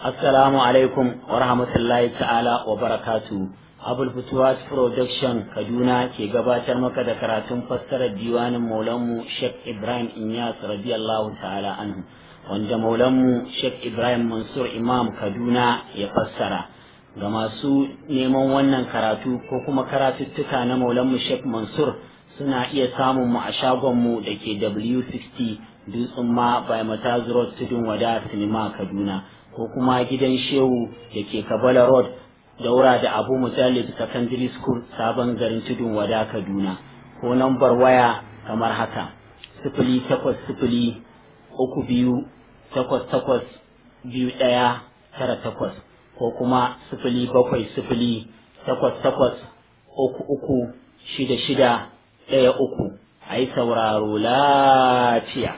Assalamu alaikum wa rahmatullahi ta'ala wa barakatu. Abul Futuwas Production Kaduna ke gabatar maka da karatun fassarar diwanin Maulanmu Sheikh Ibrahim Inyas radiyallahu ta'ala anhu wanda Maulanmu Sheikh Ibrahim Mansur Imam Kaduna ya fassara. Ga masu neman wannan karatu ko kuma karatuttuka na Maulanmu Sheikh Mansur suna iya samun mu a shagonmu da ke W60 Dutsen ma by Mataz Road Tudun Wada Sinima Kaduna. ko kuma gidan shehu da ke kabala road daura da abu mujallid secondary school sabon garin tudun wada kaduna ko nambar waya kamar haka sifili takwas sifili uku biyu takwas takwas biyu ɗaya tara takwas ko kuma sifili bakwai sifili takwas takwas uku uku shida shida ɗaya uku a yi sauraro lafiya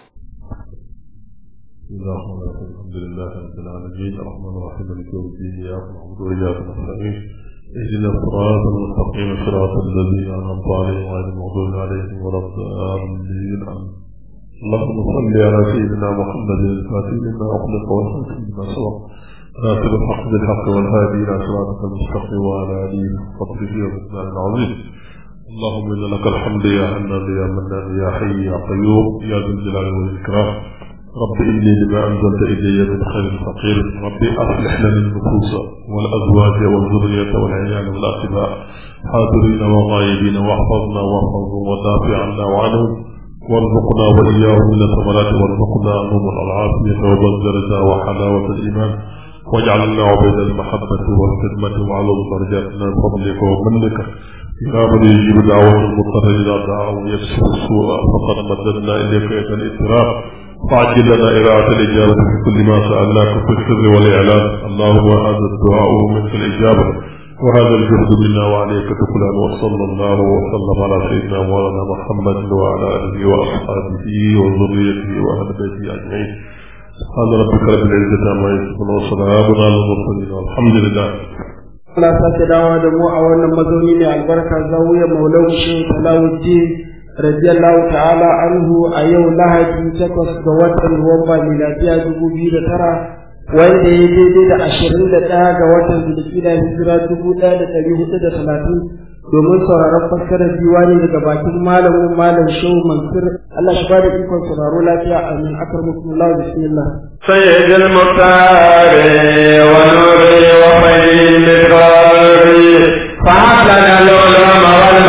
الحمد لله رب العالمين الرحمن الرحيم مالك يوم الدين اياك نعبد واياك نستعين اهدنا الصراط المستقيم صراط الذين انعمت عليهم غير المغضوب عليهم ولا الضالين اللهم صل على سيدنا محمد الفاتح لما اخلق والحسن لما سبق ناصر الحق بالحق والهادي الى صراطك المستقيم وعلى اله وصحبه وسلم العظيم اللهم ان لك الحمد يا حنان يا منان يا حي يا قيوم يا ذا الجلال والاكرام رب إني لما أنزلت إلي من خير فقير ربي أصلح لنا النفوس والأزواج والذرية والعيال والأقباء حاضرين وغائبين واحفظنا واحفظهم ودافع عنا وعنهم وارزقنا وإياهم من الثمرات وارزقنا عنهم العافية والدرجة وحلاوة الإيمان واجعلنا عبيد المحبة والخدمة وعلى درجاتنا بفضلك ومنك يا من يجيب دعوة المضطر إذا دعا ويكشف السوء فقد مددنا إليك يد الإسراف فعجل لنا إراعة الإجابة في كل ما سألناك في السر والإعلان اللهم هذا الدعاء منك الإجابة وهذا الجهد منا وعليك تكلان وصلى الله وسلم على سيدنا مولانا محمد وعلى آله وأصحابه وذريته وأهل بيته أجمعين سبحان ربك رب العزة عما يصفون وسلام على المرسلين والحمد لله Allah sake dawo da mu a wannan mazauni mai albarka zawiyar Maulau Shehu Talawuddin radiyallahu ta'ala anhu a yau lahadi takwas ga watan nuwamba miladiya dubu biyu da tara wanda ya daidai da ashirin da ɗaya ga watan zulkida hijira dubu ɗaya da ɗari hudu da talatin domin sauraron fassarar diwani daga bakin malamin malam shehu mansur Allah shi bada ikon sauraro lafiya amin akar mutumullahu bismillah سيد المختار ونوري وخير قلبي فعبدنا العلوم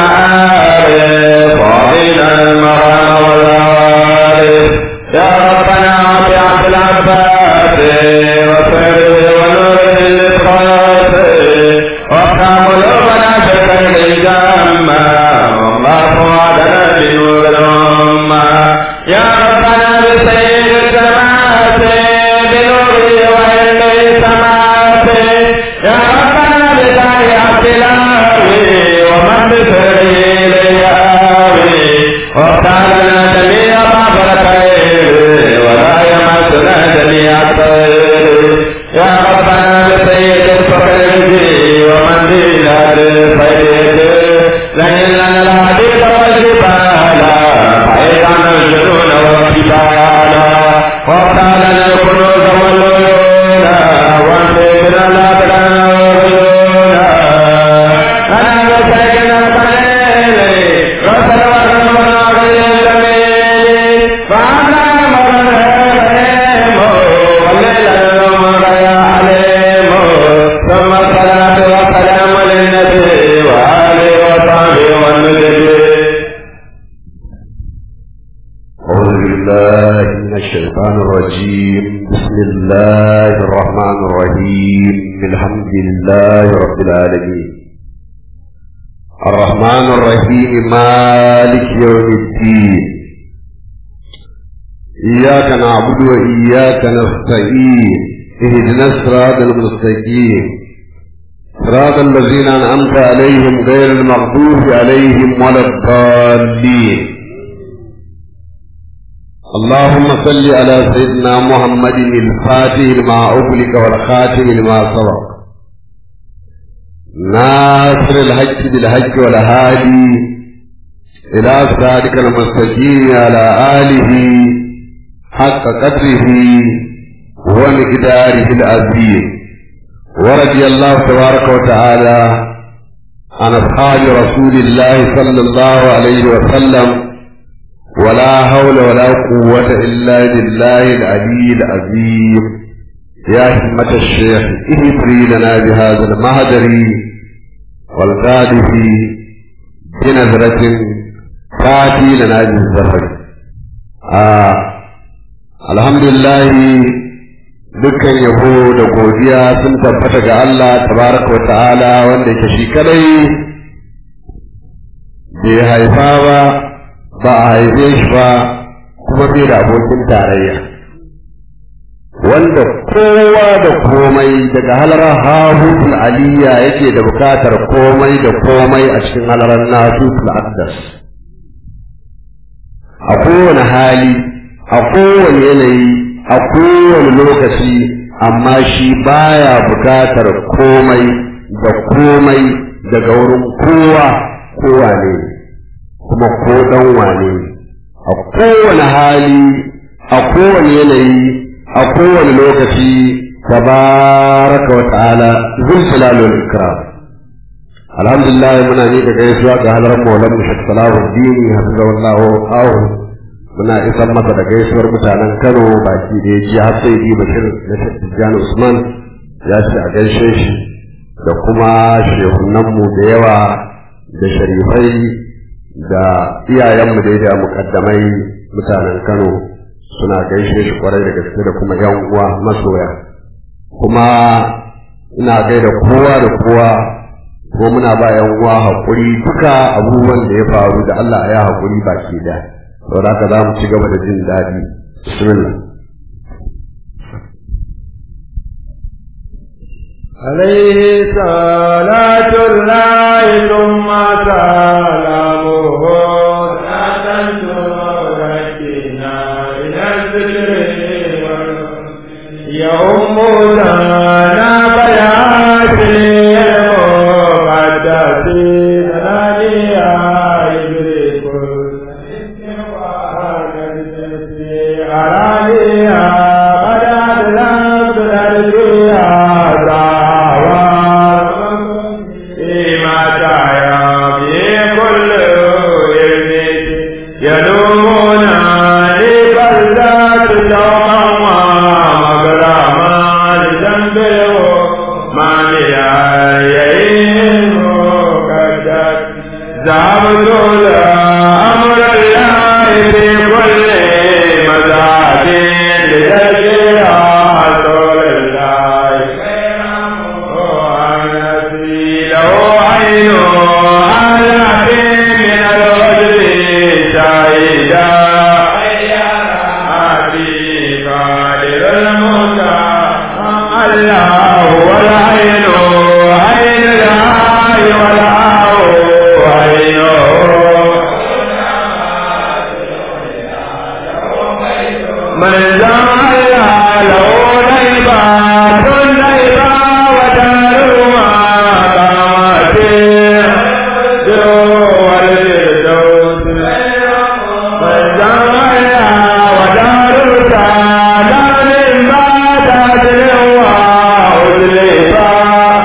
والمعارف وعلينا المرام والعارف يا ربنا بعبد العباس وخير ونور الإسقاط وافتح قلوبنا بخير الجامة والله وعدنا بنور الأمة يا ربنا بسيد السماوات بنوره وعلم السماوات يا ربنا بداية عبدلاوي ومن بسره لياوي وافتح لنا جميع باب الخير ولا يمسنا جميع الخير يا ربنا بسيد الفقير ومن بلاد الخير لئن لنا الحديث والجبال بعيدا الجنون والجبال وافتح لنا الكنوز والعيون وانفقنا الابدان والعيون انا بسيدنا القليل رسل ورسولنا غير الجميل فانا مرهم والليل النور يا عليم ثم الصلاه والسلام للنبي واله وصحبه والنبي أعوذ بالله من الشيطان الرجيم بسم الله الرحمن الرحيم الحمد لله رب العالمين الرحمن الرحيم مالك يوم الدين إياك نعبد وإياك نستعين اهدنا الصراط المستقيم صراط الذين أنعمت عليهم غير المغضوب عليهم ولا الضالين اللهم صل على سيدنا محمد الفاتح لما أغلق والخاتم لما سبق ناصر الحج بالحج والهادي إلى صراطك المستقيم على آله حق قدره ومقداره العظيم ورضي الله تبارك وتعالى عن أصحاب رسول الله صلى الله عليه وسلم ولا حول ولا قوة إلا بالله العلي العظيم يا همة الشيخ اهدري لنا بهذا المهدر والغادف بنظرة تأتي لنا بالزهر آه الحمد لله dukkan yabo da godiya sun tabbata ga Allah tabaraka wa ta'ala wanda yake shi kadai bai haifa ba ba a haife shi ba kuma bai da abokin tarayya wanda kowa da komai daga halarar hahutul aliyya yake da bukatar komai da komai a cikin halarar nasutul akdas a kowane hali a kowane yanayi a kowane lokaci amma shi baya bukatar komai da komai daga wurin kowa kowa ne kuma ko dan wane a kowane hali a kowane yanayi a kowane lokaci tabaraka wa ta'ala zul jalalul ikram alhamdulillah muna ne ga gaisuwa ga halar maulan mu shek salahuddin hafizahullahu ahu muna isan masa da gaisuwar mutanen Kano baki da ji har sai yi bashir na Tijjani Usman ya ce a gaishe shi da kuma shehunanmu da yawa da sharifai da iyayenmu da da mukaddamai mutanen Kano suna gaishe shi kwarai da gaske da kuma yan uwa masoya kuma ina gaida kowa da kowa ko muna ba yan uwa haƙuri duka abubuwan da ya faru da Allah ya haƙuri baki da saboda haka za mu ci gaba da jin daɗi bismillah عليه صلاة الله ثم سلامه صلاة تركنا إلى الذكر يوم لنا بيات المقدس ثانيا يدرك عليها قد أدلت الأرض يدومون لبلدات شوقا ومغراما لجنبه ما لأيهم كدت ذهبت أمر الله في كل مزاد لتذكر رسول الله وأنسي له عين آلاف من الرجل شهيدا أبي قادر الموتى الله والعين عين الله والله عينه من زعل له نيبات نيبا ودار ما قامت جوا الفردوس من زعل ودار سلام ما تدعو أزلفا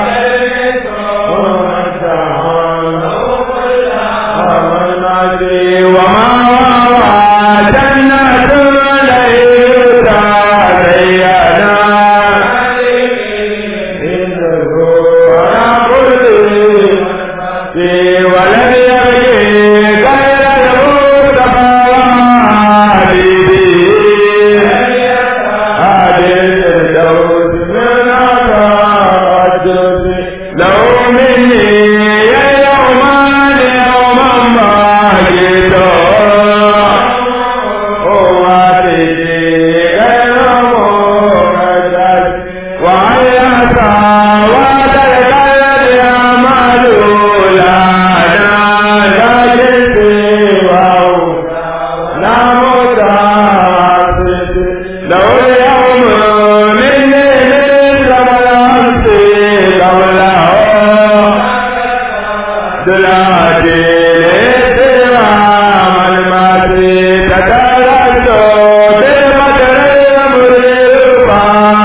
وما وما جنة ليس علينا ولم يبقي غير المصطفى حبيبي هذه الفردوس من أقدس لو مني يوما يوما ما جئت لو اليوم مني مثل الأمس قبله دلاتي لسلام الماتي تتلت بالمدر المرفع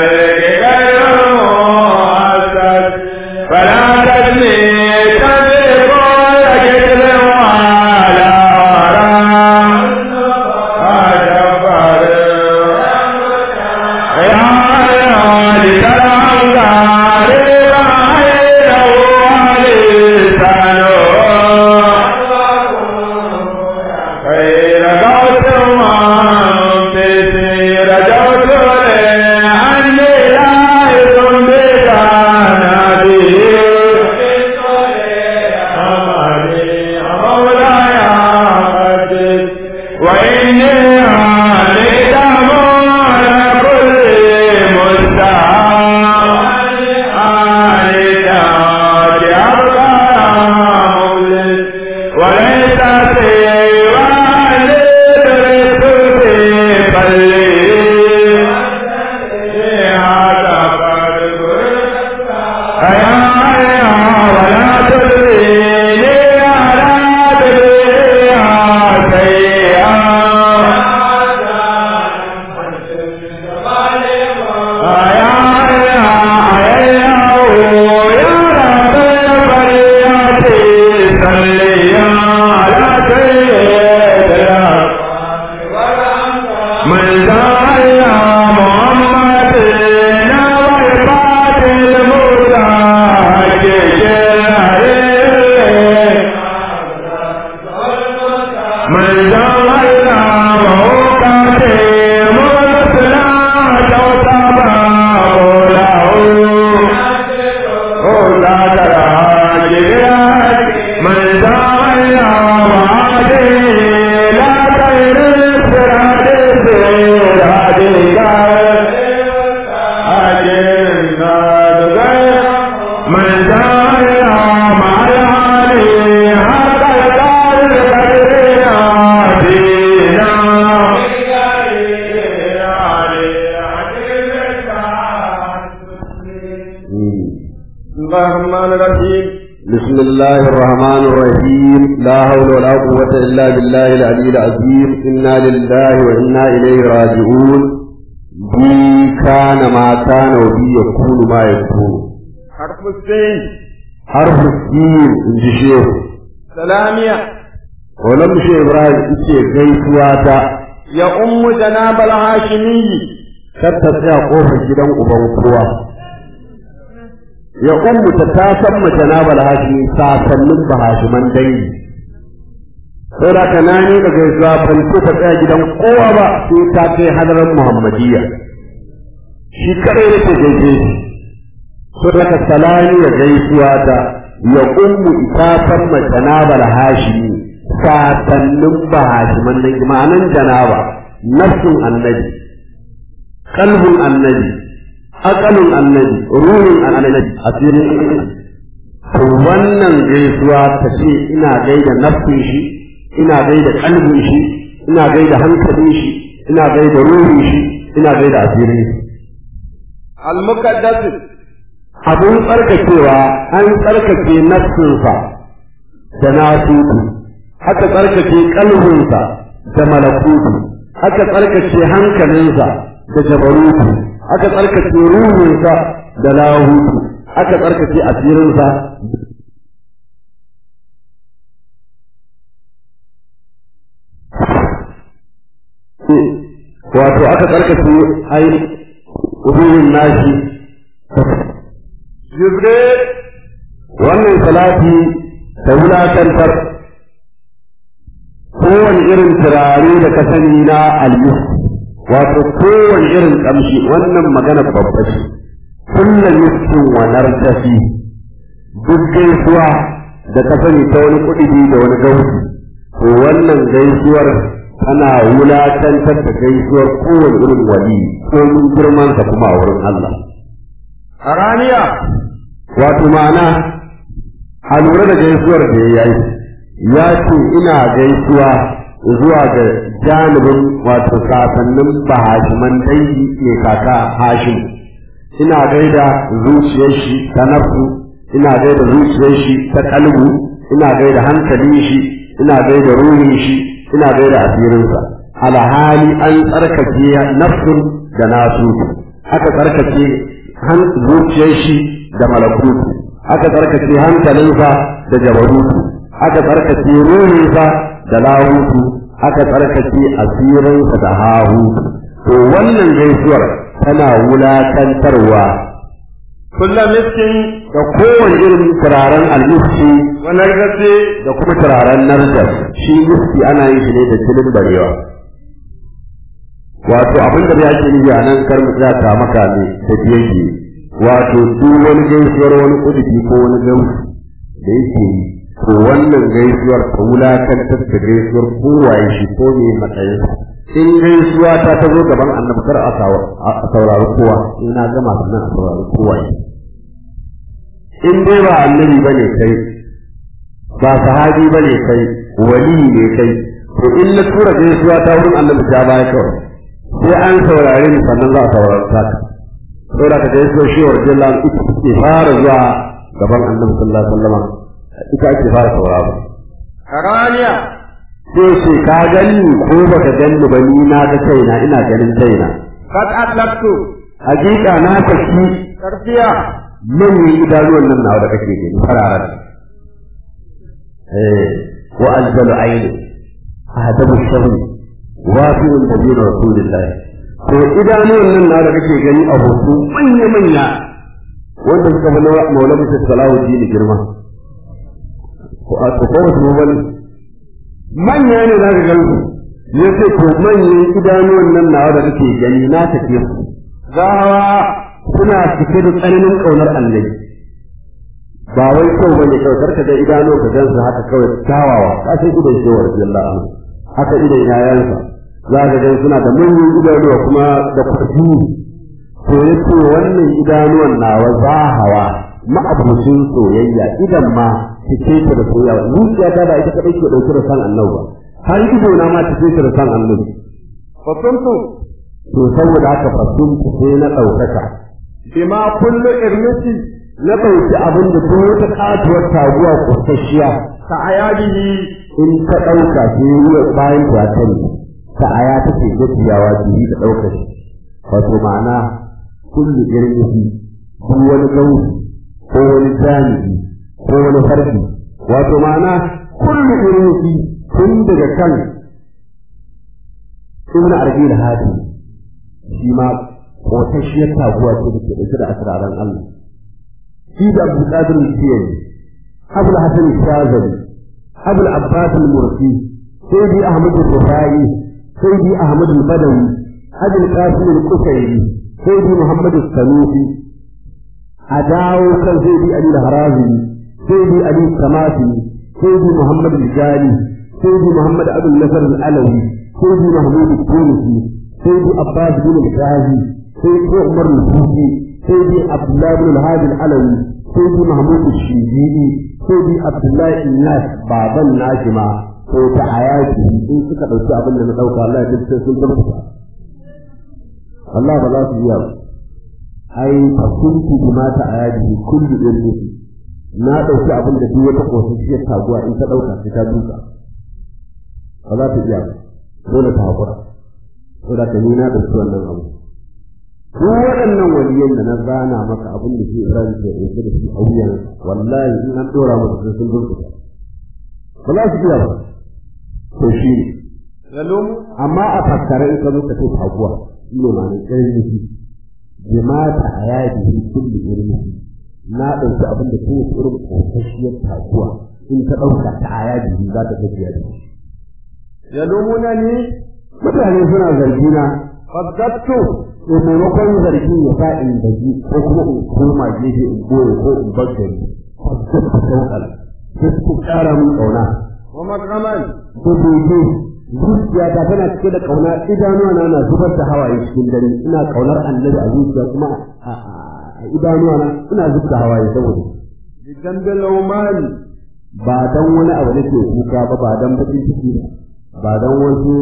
بسم الله الرحمن الرحيم لا حول ولا قوة إلا بالله العلي العظيم إنا لله وإنا إليه راجعون بي كان ما كان وبي يكون ما يكون حرف السين حرف السين إن شيخ سلامية ولم شيخ إبراهيم إيشي gaisuwata يا أم جناب الهاشمي kar ta tsaya kofar gidan uban kowa ya ummu ta ta san mace na balhashi sasannin bahashiman dangi sai da kana ne da gaisuwa ban so ta tsaya gidan kowa ba sai ta kai hadarar muhammadiyya shi kadai yake gaishe shi sai da ka salani ya gaisuwa ta ya ummu ta san mace na balhashi sasannin bahashiman dangi ma'anan janaba nafsin annabi kalbin annabi akalin annabi ruhin annabi asirin to wannan gaisuwa ta ce ina gaida nafsin shi ina gaida kalbin shi ina gaida hankalin shi ina gaida ruhin shi ina gaida asirin shi المقدس abun tsarkakewa an tsarkake nafsinsa da nasutu aka tsarkake kalbinsa da malakutu aka tsarkake hankalinsa da jabarutu aka tsarkake ruhinsa da lahutu aka tsarkake asirinsa wato aka tsarkake ai ruhin nashi jibril wannan salati ta wulakantar kowane irin turare da ka sani na alyu wato kowane irin kamshi wannan magana babba ce kulla miskin wa nartafi duk gaisuwa da ka sani ta wani kuɗi da wani gausi to wannan gaisuwar tana wulakantar da gaisuwar kowane irin wali ko mun girmansa kuma a wurin Allah haraniya wato ma'ana a lura da gaisuwar da ya yi ya ce ina gaisuwa zuwa ga janibin wato kasannin bahashiman dangi ne kaka hashim ina gaida zuciyar shi ta nafsu ina gaida zuciyar shi ta kalbu ina gaida hankalin shi ina gaida ruhin shi ina gaida asirinsa alhali an tsarkake nafsun da nasu aka tsarkake zuciyar shi da malakutu aka tsarkake hankalinsa da jabarutu aka tsarkake ruhinsa da lahutu aka tsarkake asirinsa da hahutu to wannan gaisuwar tana wulakantarwa kullum miskin da kowane irin turaren almiski wa nargasi da kuma turaren narjas shi miski ana yin shi ne da jinin barewa wato abin da ya ke nufi a nan kar mu tsaya ta maka ne da biyayye wato duk wani gaisuwar wani kudubi ko wani gausu da yake yi to wannan gaisuwar ta wulakantar da gaisuwar kowaye shi ko ne matsayinsa in gaisuwa ta ta zo gaban annabi kar a saurari kowa in na gama sannan a saurari kowa in dai ba annabi bane kai ba sahabi bane kai wali ne kai to in na tura gaisuwa ta wurin annabi ta baya kawai sai an saurare ni sannan za a saurari ta ka saboda ka gaisuwa shi wa rajin ita ke fara zuwa gaban annabi sallallahu alaihi wasallam ita ake fara sauraro karaniya sai ce ka gani ko baka gani ba ni na ga kaina ina ganin kaina kad atlaqtu hakika na saki karfiya manyan idanuwan nan nawa da kake gani fararen eh wa aljalu aini ahdabu sharri wafi'un nabiyyu rasulillah to idanuwan nan nawa da kake gani a hoto manya manya wanda suka fi maulana sallallahu alaihi girma ko a to ko su bane manya ne za ka gansu ya ce to manyan idanuwan nan nawa da kake gani na take su zahawa suna cike da tsananin ƙaunar annabi ba wai kyau bane kawai karka ga idanu ka gansu haka kawai tawawa ka san idan shi wa radiyallahu anhu haka idan yayansa za ka gan suna da manyan idanuwa kuma da kurji to yace wannan idanuwan nawa zahawa ma'abucin soyayya idan ma cike ta da soyayya zuciya ta ba ita kadai ke dauke da san annabi ba har ido na ma cike ta da san annabi fasuntu to saboda haka fasun sai na daukaka bima kullu irmisi na dauki abin da duk wata katuwar taguwa kusasshiya ka ayadihi in ta dauka sai bayan ta tani ta aya take gajiyawa bihi da daukar wato ma'ana kullu irmisi duk wani gausi ko wani jami'i ko wani farki wato ma'ana kullu irmisi tun daga kan ibn arbi al-hadi shi ma kotashiyar taguwa ce da ke ɗauke da asiraran Allah shi da Abu Qadir al-Jiyani Abu Hasan al-Shazali Abu Abbas al-Mursi Sayyidi Ahmad al-Rufai Sayyidi Ahmad al-Badawi Abu Qasim al-Kusayri Sayyidi Muhammad al-Sanusi a dawo kan Sayyidi Ali al-Harazi Sayyidi Ali al-Samasi Sayyidi Muhammad al-Jali Sayyidi Muhammad Abu Nasr al-Alawi Sayyidi Mahmud al-Tunisi Sayyidi Abbas bin al-Ghazi Sayyidi Umar al-Futi Sayyidi Abdullah bin al-Hadi al-Alawi Sayyidi Mahmud al-Shijidi Sayyidi Abdullah Inyas baban Najima ko ta ayati in suka dauki abin da na dauka Allah ya dace sun tabbata Allah ba za su yi ba ai fa kuntu bima ta ayati kullu ilmi na dauki abin da duk wata kosashiyar taguwa in ta dauka sai ta duka ba za ta iya ba dole ta hakura saboda ka ni na dauki wannan abu ko waɗannan waliyan da na zana maka abin da ke Ibrahim ke ɗauke da shi a wuyan wallahi in an ɗora masa sai sun burkuta ba za su iya ba to shi ne yalum amma a fassara in ka zo ka ce taguwa shi ne ma ne ƙirin nufi jimata a yadi kulli irin na ɗauki abin da kowace irin ƙosasshiyar taguwa in ta ɗauka ta a yadi za ta gajiya da shi yalumuna ni mutane suna zargina faddattu to maimakon zargi ya sa in gaji ko kuma in koma gefe in goye ko in bar gari sai ku saukar sai ku ƙara min ƙauna wa makraman ko bege zuciya ta tana cike da ƙauna idanuwa na na zubar da hawaye cikin dare ina ƙaunar annabi a zuciya kuma a a idanuwa na ina zubar da hawaye saboda bi dambil umani ba dan wani abu nake kuka ba ba dan bakin ciki ba dan wasu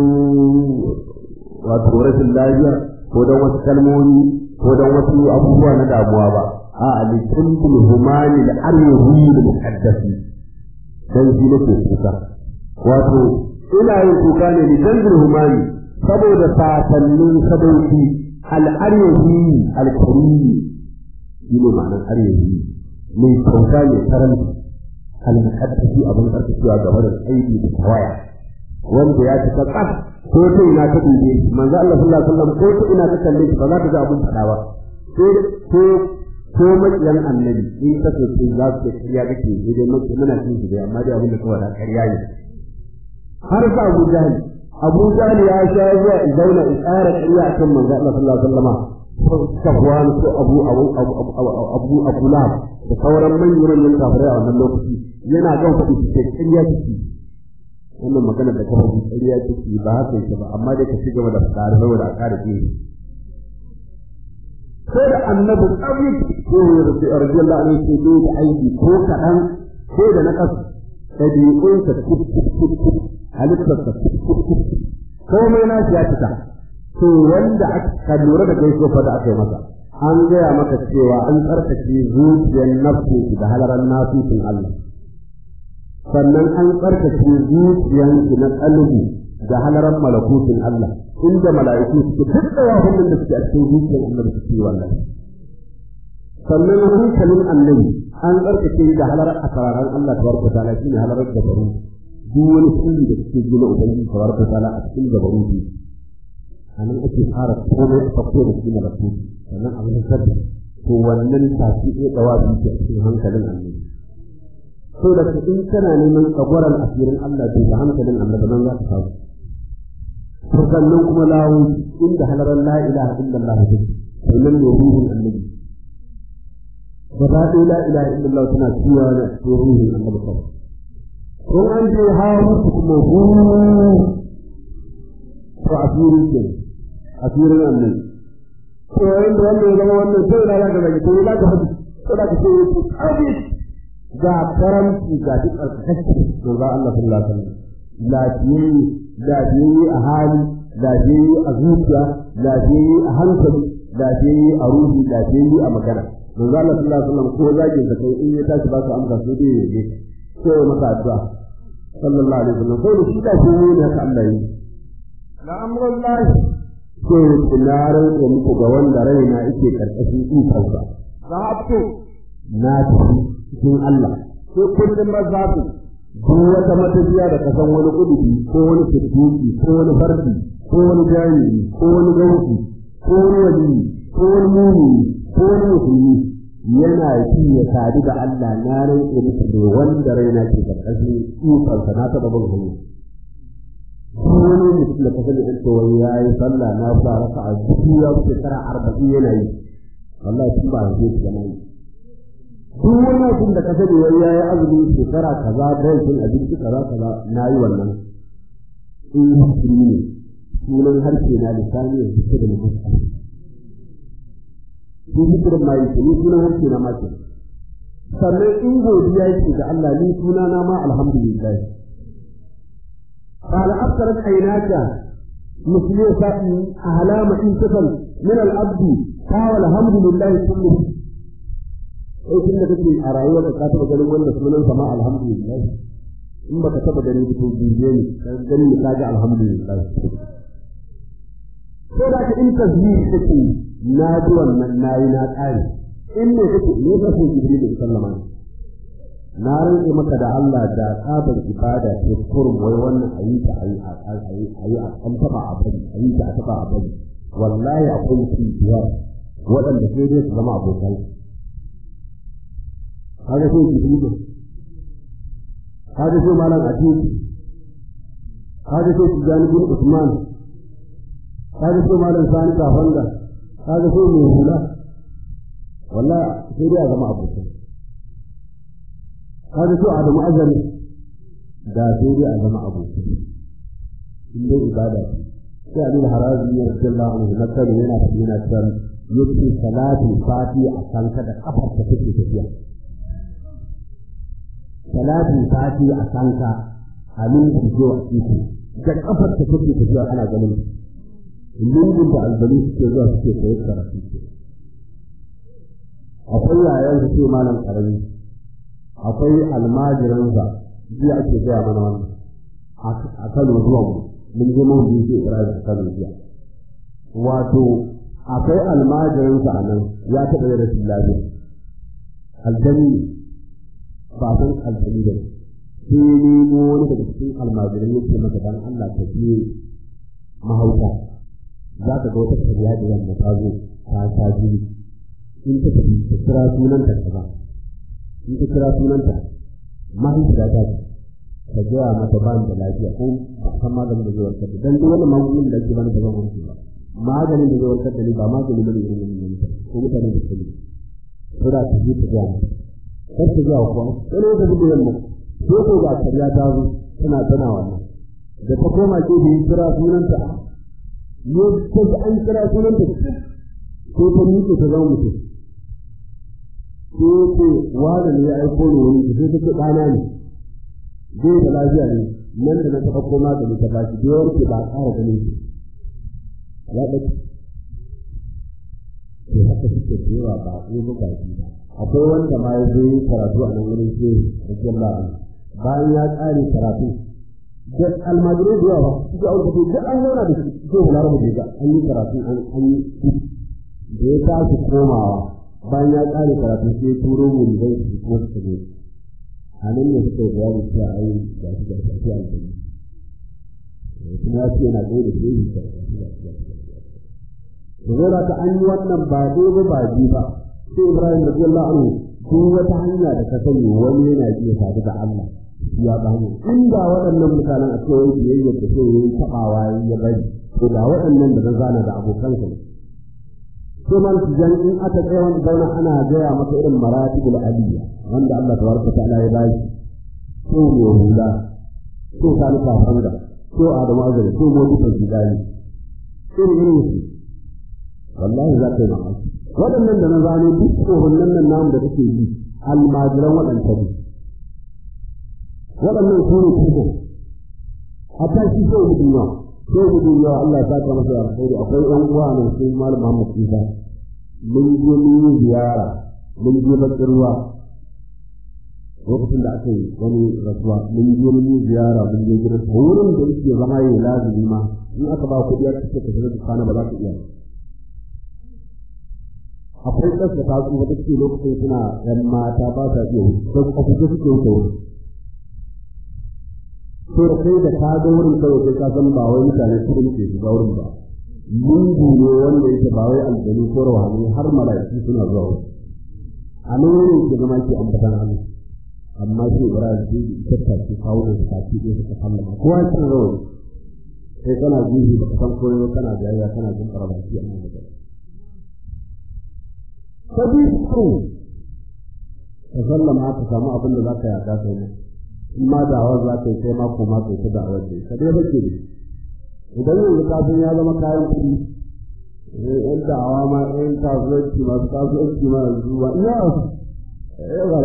wato rashin lafiya ko dan wasu kalmomi ko dan wasu abubuwa na damuwa ba a likulli humani da aryuhi da muhaddasi dan shi nake kuka wato ina yin kuka ne li danzil humani saboda sasannin sadauki al'aryahi alkarimi shi ne ma'anar aryahi mai kyauta mai karanci almuqaddasi abin karkacewa gaba da aiki da tawaya wanda ya ci tsaf ko ta ina ta dube shi manzo Allah sallallahu alaihi wasallam ko ta ina ta kalle shi ba za ta ga abin fada ba sai ko ko makiyan annabi in ka so sai za su ce kariya kake sai dai maki muna cin shi dai amma dai abin da kawai da kariya ne har sa Abu Jahl Abu Jahl ya sha zuwa in zauna in tsara kariya akan manzo Allah sallallahu alaihi wasallam Safwan ko Abu Abu Abu Abu Abu Lahab da sauran manyan manyan kafirai a wannan lokaci yana gan faɗi su ce kariya kake wannan magana da kafa ji ƙarya take ba haka yake ba amma dai ka ci gaba da fara saboda a ƙara ji sai da annabi tsabi ko radiyallahu anhu sai dai da aiki ko kaɗan sai da na kasu ɗabi'unsa kuf kuf kuf kuf halittarsa kuf kuf kuf komai na shi ya fita to wanda aka lura da gaisuwa fa da aka yi masa an gaya maka cewa an tsarkake zuciyar nafsu da halaran nasusin Allah sannan an tsarkake zuciyanki na kalbi da halaran malakutin Allah inda mala'iku suke duk da wahun da suke a cikin zuciyar annabi suke wallahi sannan hankalin annabi an tsarkake da halarar asararan Allah tabaraka ta'ala shine halarar gabaru duk wani sirri da suke gina ubangiji tabaraka ta'ala a cikin gabaru ne anan ake fara komai a farko da cikin malakuti sannan abin da sabbi to wannan tafi ɗaya dawa biyu a cikin hankalin annabi so da in kana neman tsagwaran asirin Allah to da hankalin annabi nan za ka samu to sannan kuma lawo inda halaran la ilaha illallah take sannan ne ruhun annabi gaba ɗaya la ilaha illallah tana ciwa da ruhun annabi kawai ko an je hawa kuma hu to asirin ke asirin annabi to yayin da wannan ya zama wannan sai da za ka zagi to za ka faɗi to da ka ce abin ga karamci ga duk alkakashi to za Allah sallallahu alaihi wasallam lafiyayye lafiyayye a hali lafiyayye a zuciya lafiyayye a hankali lafiyayye a ruhi lafiyayye a magana to za Allah sallallahu alaihi wasallam ko zagin da kai in ya tashi ba ka amsa sai dai yaje ko ya maka addu'a sallallahu alaihi wasallam sai da shi da shi ne haka Allah yi la amrullahi ko tunaran da muku ga wanda raina yake karkashin ikonsa zahabtu na tafi cikin Allah ko kullum mazabu duk wata matafiya da kasan wani kudubi ko wani siddiqi ko wani fardi ko wani jami'i ko wani gausi ko wani wali ko wani mumini ko wani musulmi yana yi ya sadu da Allah na rantsa muku da wanda raina ke karkashin ikonsa na taɓa bin hanya ko wani mutum da kasan da cewa ya yi sallah na sa raka a duk ya wuce shekara arba'in yana yi wallahi tun ba zai ci gama yi duk wani mutum da ka sani wai ya yi azumi shekara kaza rashin abinci kaza kaza na yi wannan in musulmi ne sunan harshe na lisani ya fita da mutum shi hikirin ma yake ni sunan harshe na ma ke sannan in godiya yake ga Allah ni suna na ma alhamdulillah قال أبصرت عيناك مثل أعلام إن تفل من العبد قال الحمد لله كله sai tun da kake a rayuwar ka taba ganin wannan sunan sama alhamdulillah in baka taba gani ba to biye ne kan gani ka ga alhamdulillah ko da ka in tasbih kake na ji wannan nayi na kare in ne kake ne ka so jibril sallama na rantsa maka da Allah da tsabar ibada ce kurum wai wannan ayi ta ayi a ayi ayi a kan taba a bari ayi ta a taba a bari wallahi akwai su biyar waɗanda sai dai su zama abokai kaga sai ki duba kaga sai malam atiku kaga sai ki jani bin usman kaga sai malam sani kafanga kaga sai mai hula wallahi sai dai a zama abokai kaga sai adamu azari da sai dai a zama abokai in dai ibada sai abin harazi ya radiyallahu anhu na kan yana yana san yake salatin fati a kanka da kafar ta take tafiya salatin sati a kanka halin da ke wa iko da kafar ta take tafiya ana ganin lungun da albani suke zuwa suke koyi karatu akwai yayan su ce malam karami akwai almajiransa jiya ake gaya mana wannan a kano zuwa mu mun je mun biyu Ibrahim a kano jiya wato akwai almajirinsa a nan ya taɓa yin rashin lafiya aljani ba san aljani da sai nemo wani daga cikin almajirai yake maka dan Allah ka je mahauta za ka ga wata karya da yamma ta zo ta ta jini in ta tafi ta kira sunanta kaza in ta kira sunanta mahaifiya ta ce ka gaya mata ba da lafiya ko ba san maganin da zai warkar da dan duk wannan magungunan da ake bani ba zan warke ba maganin da zai warkar da ni ba magani bane irin wannan ne ko mutane da sani ko da ta ji ta gaya mata kar ta gaya kuwa sai ne ta ji yamma ko ko ga karya ta zo tana tana wannan da ta koma ke da kira sunanta ne ko an kira sunanta ko ta miƙe ta zama mutum ko ce wanda ne ya aiko ne wani sai ta ce ɗana ne zai da lafiya ne nan da na taɓa koma da ta ba shi da yawanci ba a ƙara ganin shi ya ɗauki to haka suke da yawa ba a ɗaya ba shi ba akwai wanda ma ya zo karatu a nan wurin ce da jalla bayan ya ƙare karatu da almajirai da yawa suka auka duk an zauna da shi ko wala rabu da an yi karatu an an yi da ya tashi komawa bayan ya ƙare karatu sai turo mu da shi kuma suka zo a nan ne suka yi bayani cewa ai ga shi ga shi a aljanna kuma ya ce yana ɗaya da shi ga shi ga shi ga shi to zai ta an yi wannan ba dai ba ba ji ba sai Ibrahim da Allah anhu duk wata hanya da ka sani wani yana iya sadu da Allah ya ba hanya inda waɗannan mutanen a ce wai biyayya da sai yayi tabawa ya bari to da waɗannan da zana da abokansa ne sai man jan in aka tsaya wani zauna ana gaya maka irin maratibul aliyya wanda Allah tabaraka ta'ala ya bashi ko ne hula ko sani kafanga ko adamu azari ko modi kan gidani irin irin su wallahi za ka yi mamaki waɗannan da na zano duk tsohonnan nan namu da kake yi almajiran waɗanta ne waɗannan su ne kuma a tashi sai mu duniya sai mu duniya Allah ya saka masa alkhairi akwai ƴan uwa nan sai malam Muhammad Isa mun je mun yi ziyara mun je bakin ruwa lokacin da aka yi wani rasuwa mun je mun yi ziyara mun je gidan wurin da yake zama yi lazimi ma in aka ba kuɗi aka ce ka shiga kana ba za ka iya akwai ƙasa ta tsufa ta ce lokacin suna ‘yan mata ba sa iya wuce don a kusa suke wuce wuce to da kai da ka ga wurin kawai sai ka san ba wai mutane kuɗin ke shiga wurin ba mungu ne wanda yake ba wai aljanu ko rawani har mala'iki suna zuwa wurin a nan wurin ke zama ke ambatan Allah amma sai Ibrahim sai da ita ta ce kawo da ta ce ɗaya suka sallama kowa cin rawani sai kana jihi ba ka san koyo kana jayayya kana jin baki a nan da ta bi su ka sallama ka samu abin da za ka yaɗa kai ne in ma da'awar za ka yi kai ma ko ma kai ta da'awar da ka dai bace ne idan yanzu kafin ya zama kayan kuɗi yan da'awa ma yan kasuwanci masu kasuwanci ma yanzu ba ina ya ba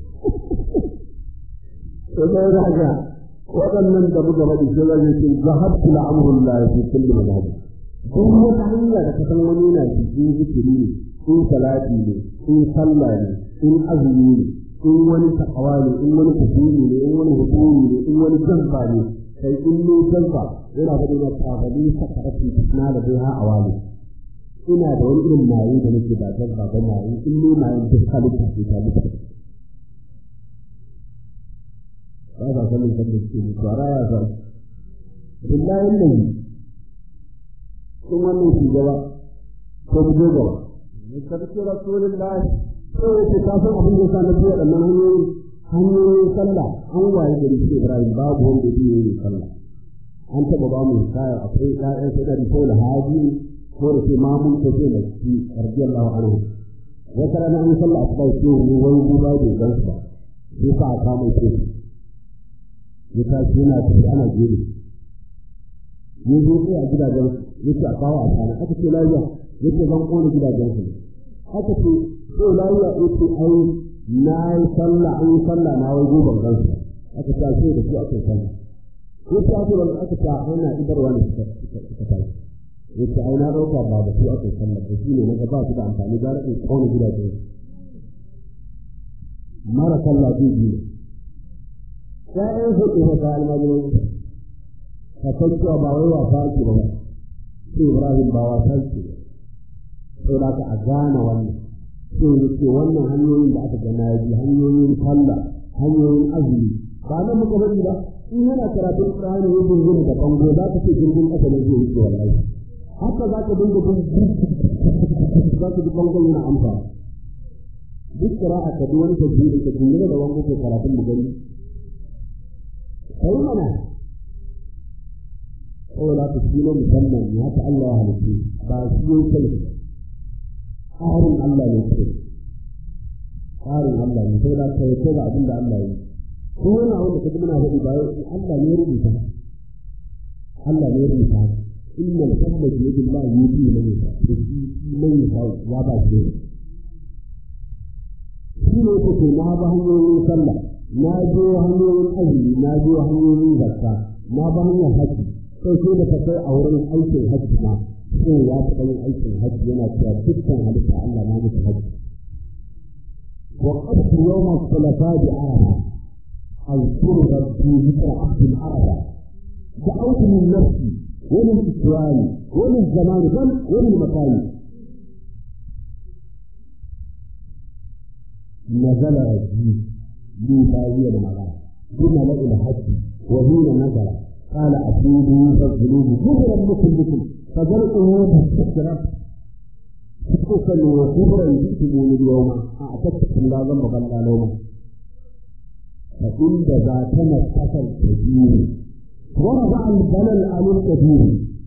to sai da haka waɗannan da muka faɗi sai zai ce zahabtu la'amrul la fi kulli madhhab duk wata hanya da ka san wani yana cikin zikiri ne in salati ne in sallah ne in azumi ne in wani takawa ne in wani kusuri ne in wani hukumi ne in wani jazba ne kai in ne jazba yana faɗi na tafali sakarati na da bai ha awali ina da wani irin maye da nake ba jazba ba maye in ne maye duk halitta ce ta mutu ba ba sanin kan da suke mutu a raya sa billahi lillahi in wannan shugaba ko mu je gaba sarki rasulullahi sai yake ka san abin da yasa na biya da nan hanyoyi hanyoyin sallah an waye gari sai Ibrahim babu wanda ya yi sallah an taba ba mu kaya akwai ƴaƴan sai da ko da haji ko da sai mamun ko sai da shi radiyallahu anhu wata rana an sallah asuba sai wani wani guba da gan sa sai ka aka mai ce ya ta ce na tafi ana gebe ya zo sai a gidajen yake a kawo a kana aka ce lafiya yake zan kone gidajen su haka ce ko lafiya yake ai na yi sallah an yi sallah na wai goban gansu aka ta ce da su aka yi sallah yake ake wani aka ta ana idarwa ne suka suka tashi yake ai na ɗauka ba da su aka yi sallah da shi ne na ba su da amfani da raɗin kone gidajen su mara sallah zai biyu ya'yan su ke fata almajiran ka san cewa ba wai wasa ake ba sai Ibrahim ba wasa ake ba sai da ka a gane wannan sai ya ce wannan hanyoyin da aka gana ya bi hanyoyin sallah hanyoyin azumi ba nan muka bari ba in yana karatun Qur'ani ya dingina da bango za ka ce jirgin ƙasa ne zai yi wallahi haka za ka dinga bin za ka ji bangon yana amsa duk qira'a ka bi wani tajwidi ka dingina da bango ko karatun mu gani kai mana saboda ka shi ne musamman ya ta Allah ya halittu ba shi ne kai tsarin Allah ne kai tsarin Allah ne sai da kai ko ga abin da Allah ya yi ko wani abu da kaji muna faɗi ba Allah ne ya rubuta Allah ne ya rubuta inna al-fadla bi yadi Allah yuti man yasha da shi man yasha ya ba shi shi ne ko to na ba hanyoyin sallah na je hanyoyin azumi na je hanyoyin zakka na ba hanyar haji sai sai da kai a wurin aikin haji ma sai ya taɓa yin aikin haji yana cewa dukkan halitta Allah na musu haji وقفت يوم الثلاثاء بعرفة أذكر ربي ذكر عبد العرفة دعوت من نفسي ومن إسرائيل ومن زمان بل ومن مكان نزل ربي لي باوية المغارب ثم لقي الحج وحين نزل قال أتوبوا فاغفروا كفرا لكم بكم فذلكم تستكبر خصوصا وكبرا جئتمون اليوم أعتقدكم لا ذنب بل لوما فإن ذاتنا اتكل كثير ورفع البلل عن الكثير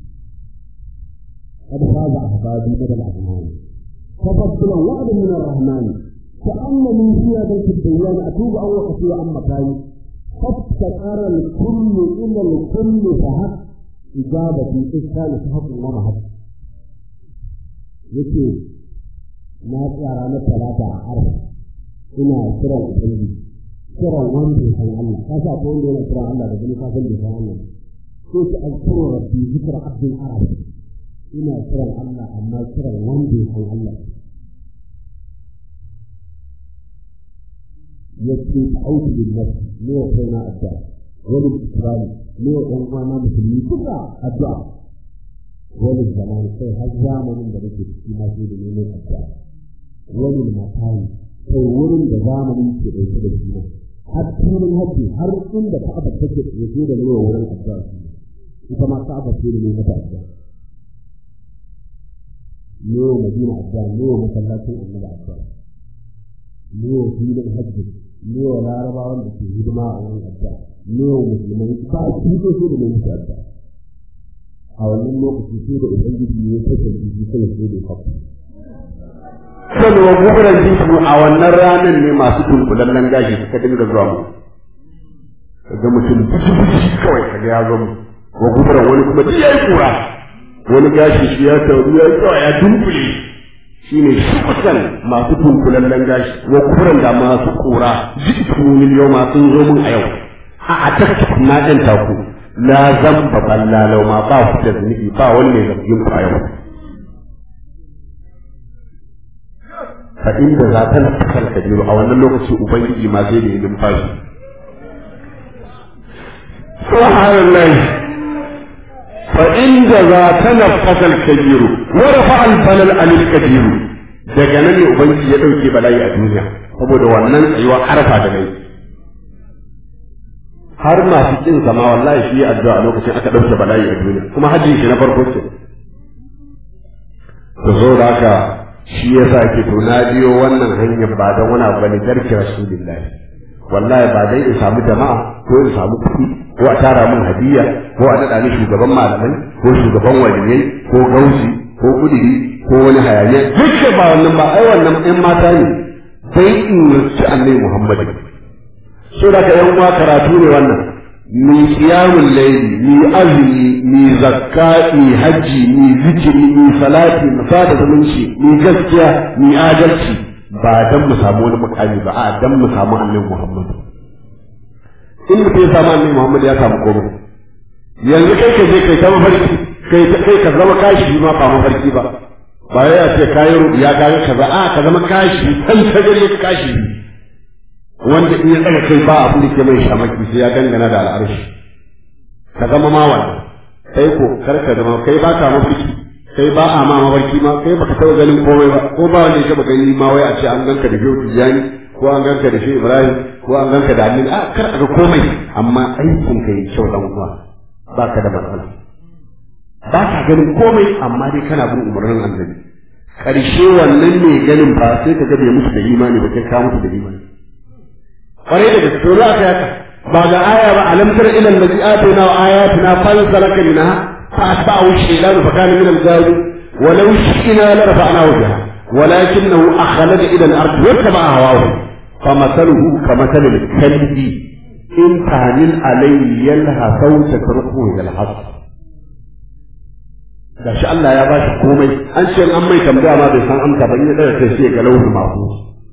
قد فاز أحبابي بدل الأرحمان تفضلا وعد من الرحمن كأنني في هذا الديان أتوب أو وقتي عن مكاني فابتكر الكل إلى الكل فهب إجابتي إذ كان فهب ومهب yake na tsara na talata a arba ina kiran ubangiji kiran wanda ya san Allah ka sa ko wanda yana kiran Allah da gani ka san da san Allah ko ki alkuru rabbi zikra abdul arab ina kiran Allah amma kiran wanda ya san Allah yake auki bin nafs ne wa kaina addu'a wani ikrami ne wa ɗan uwana musulmi duka addu'a wani zaman sai har zamanin da nake ciki na sai da neman addu'a wani makani sai wurin da zamanin ke ɗauke da shi har filin hajji har inda ka'aba take tsaye da neman wurin addu'a ita ma ka'aba ce da neman mata addu'a ne wa madina addu'a ne wa masallacin annabi addu'a ne wa filin hajji ne wa larabawan da ke hidima a wurin addu'a ne wa musulmai ba a cikin sai da neman addu'a a wannan lokaci sai da ubangiji ya kashe jiki sai sai da kafa sanwa guguran jisu a wannan ranar ne masu tunkulallen gashi suka dinga zuwa mu kaga mutum bishi kawai kaga ya zo mu wa guguran wani kuma duk yayi kura wani gashi shi ya tauri ya tsawa ya dunkule shine shukutan masu tunkulallen gashi wa guguran da masu kura jikin miliyon masu zo mun a yau a a takka na ɗan taku la zamba ballalau ma ba ku da zunubi ba wani mai zargin ku a yau fa inda za ta nafsar kabiru a wannan lokaci ubangiji ma sai da yi numfashi subhanallah fa inda za ta nafsar kabiru wa rafa al balal anil kabiru daga nan ne ubangiji ya dauke bala'i a duniya saboda wannan tsayuwa harfa da nayi har masu kin zama wallahi shi ya addu'a lokacin aka dauke bala'i a duniya kuma hajji shi na farko ce to zo da haka shi yasa ke to na biyo wannan hanyar ba don wani abu bane garki rasulullahi wallahi ba dai in samu jama'a ko in samu kuɗi ko a tara min hadiya ko a daɗa ni shugaban malamai ko shugaban waliyai ko gausi ko kudiri ko wani hayaniya duk ba wannan ba ai wannan ɗan mata ne sai in ci annabi muhammadu so da ka yan uwa karatu ne wannan mi qiyamul layli mi azumi mi zakka mi haji mi zikiri mi salati mi sada zumunci mi gaskiya mi adalci ba dan mu samu wani mukami ba a dan mu samu annabi Muhammad in mutum ya samu annabi Muhammad ya samu komai yanzu kai ka je kai ta mafarki kai kai ka zama kashi ma ba mafarki ba ba ya ce kayi ya ga kaza a ka zama kashi kan ta gare kashi wanda in ya tsaga kai ba abin da ke mai shamaki sai ya dangana da al'arshi ka zama ma wannan kai ko kar ka zama kai ba ka mafarki kai ba a ma mafarki ma kai baka taɓa ganin komai ba ko ba wanda ya taɓa gani ma wai a ce an ganka da shehu tijjani ko an ganka da shehu ibrahim ko an ganka da annabi a kar a ga komai amma aikin ka yi kyau dan uwa ba ka da matsala ba ka ganin komai amma dai kana bin umarnin annabi karshe wannan ne ganin ba sai ka ga bai musu da imani ba kai ka musu da imani kwarai da gaske za ka yaka ba ga aya ba alam tara ila allazi atayna wa ayatina fansalaka minha fa atba'ahu shaytanu fa kana min al-ghawin wa law shi'na la rafa'nahu biha ولكنه أخلد إلى الأرض واتبع هواه فمثله كمثل الكلب إن تعلل عليه يلهث أو تتركه يلهث da shi Allah ya ba shi komai an ce an mai tambaya ma bai san amsa ba in ya daga kai sai ga lauhin mafu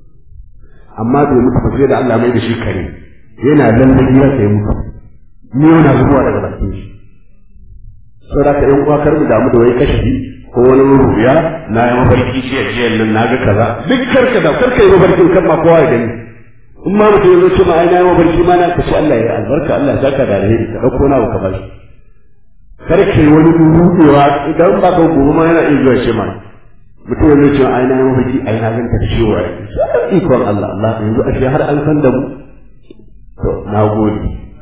amma bai mutu ba sai da Allah mai da shi kare yana lallabi ya sai mutu ni yana zuwa daga bakin shi saboda ka yan uwa kar mu damu da wai kashi ko wani rubiya na yi mafarki shi a jiyan nan na ga kaza duk karka da karka yi mafarkin kan ma kowa ya gani in ma mutum ya zo ce ma ai na yi mafarki ma na ka ce Allah ya albarka Allah ya saka da alheri ka dauko na ka bashi karka yi wani rubewa idan ba ka gobe ma yana iya zuwa ce ma mutum ya zo ce ai na yi mafarki ai na ganta da ciwo ai ikon Allah Allah yanzu ashe har an san da mu to na gode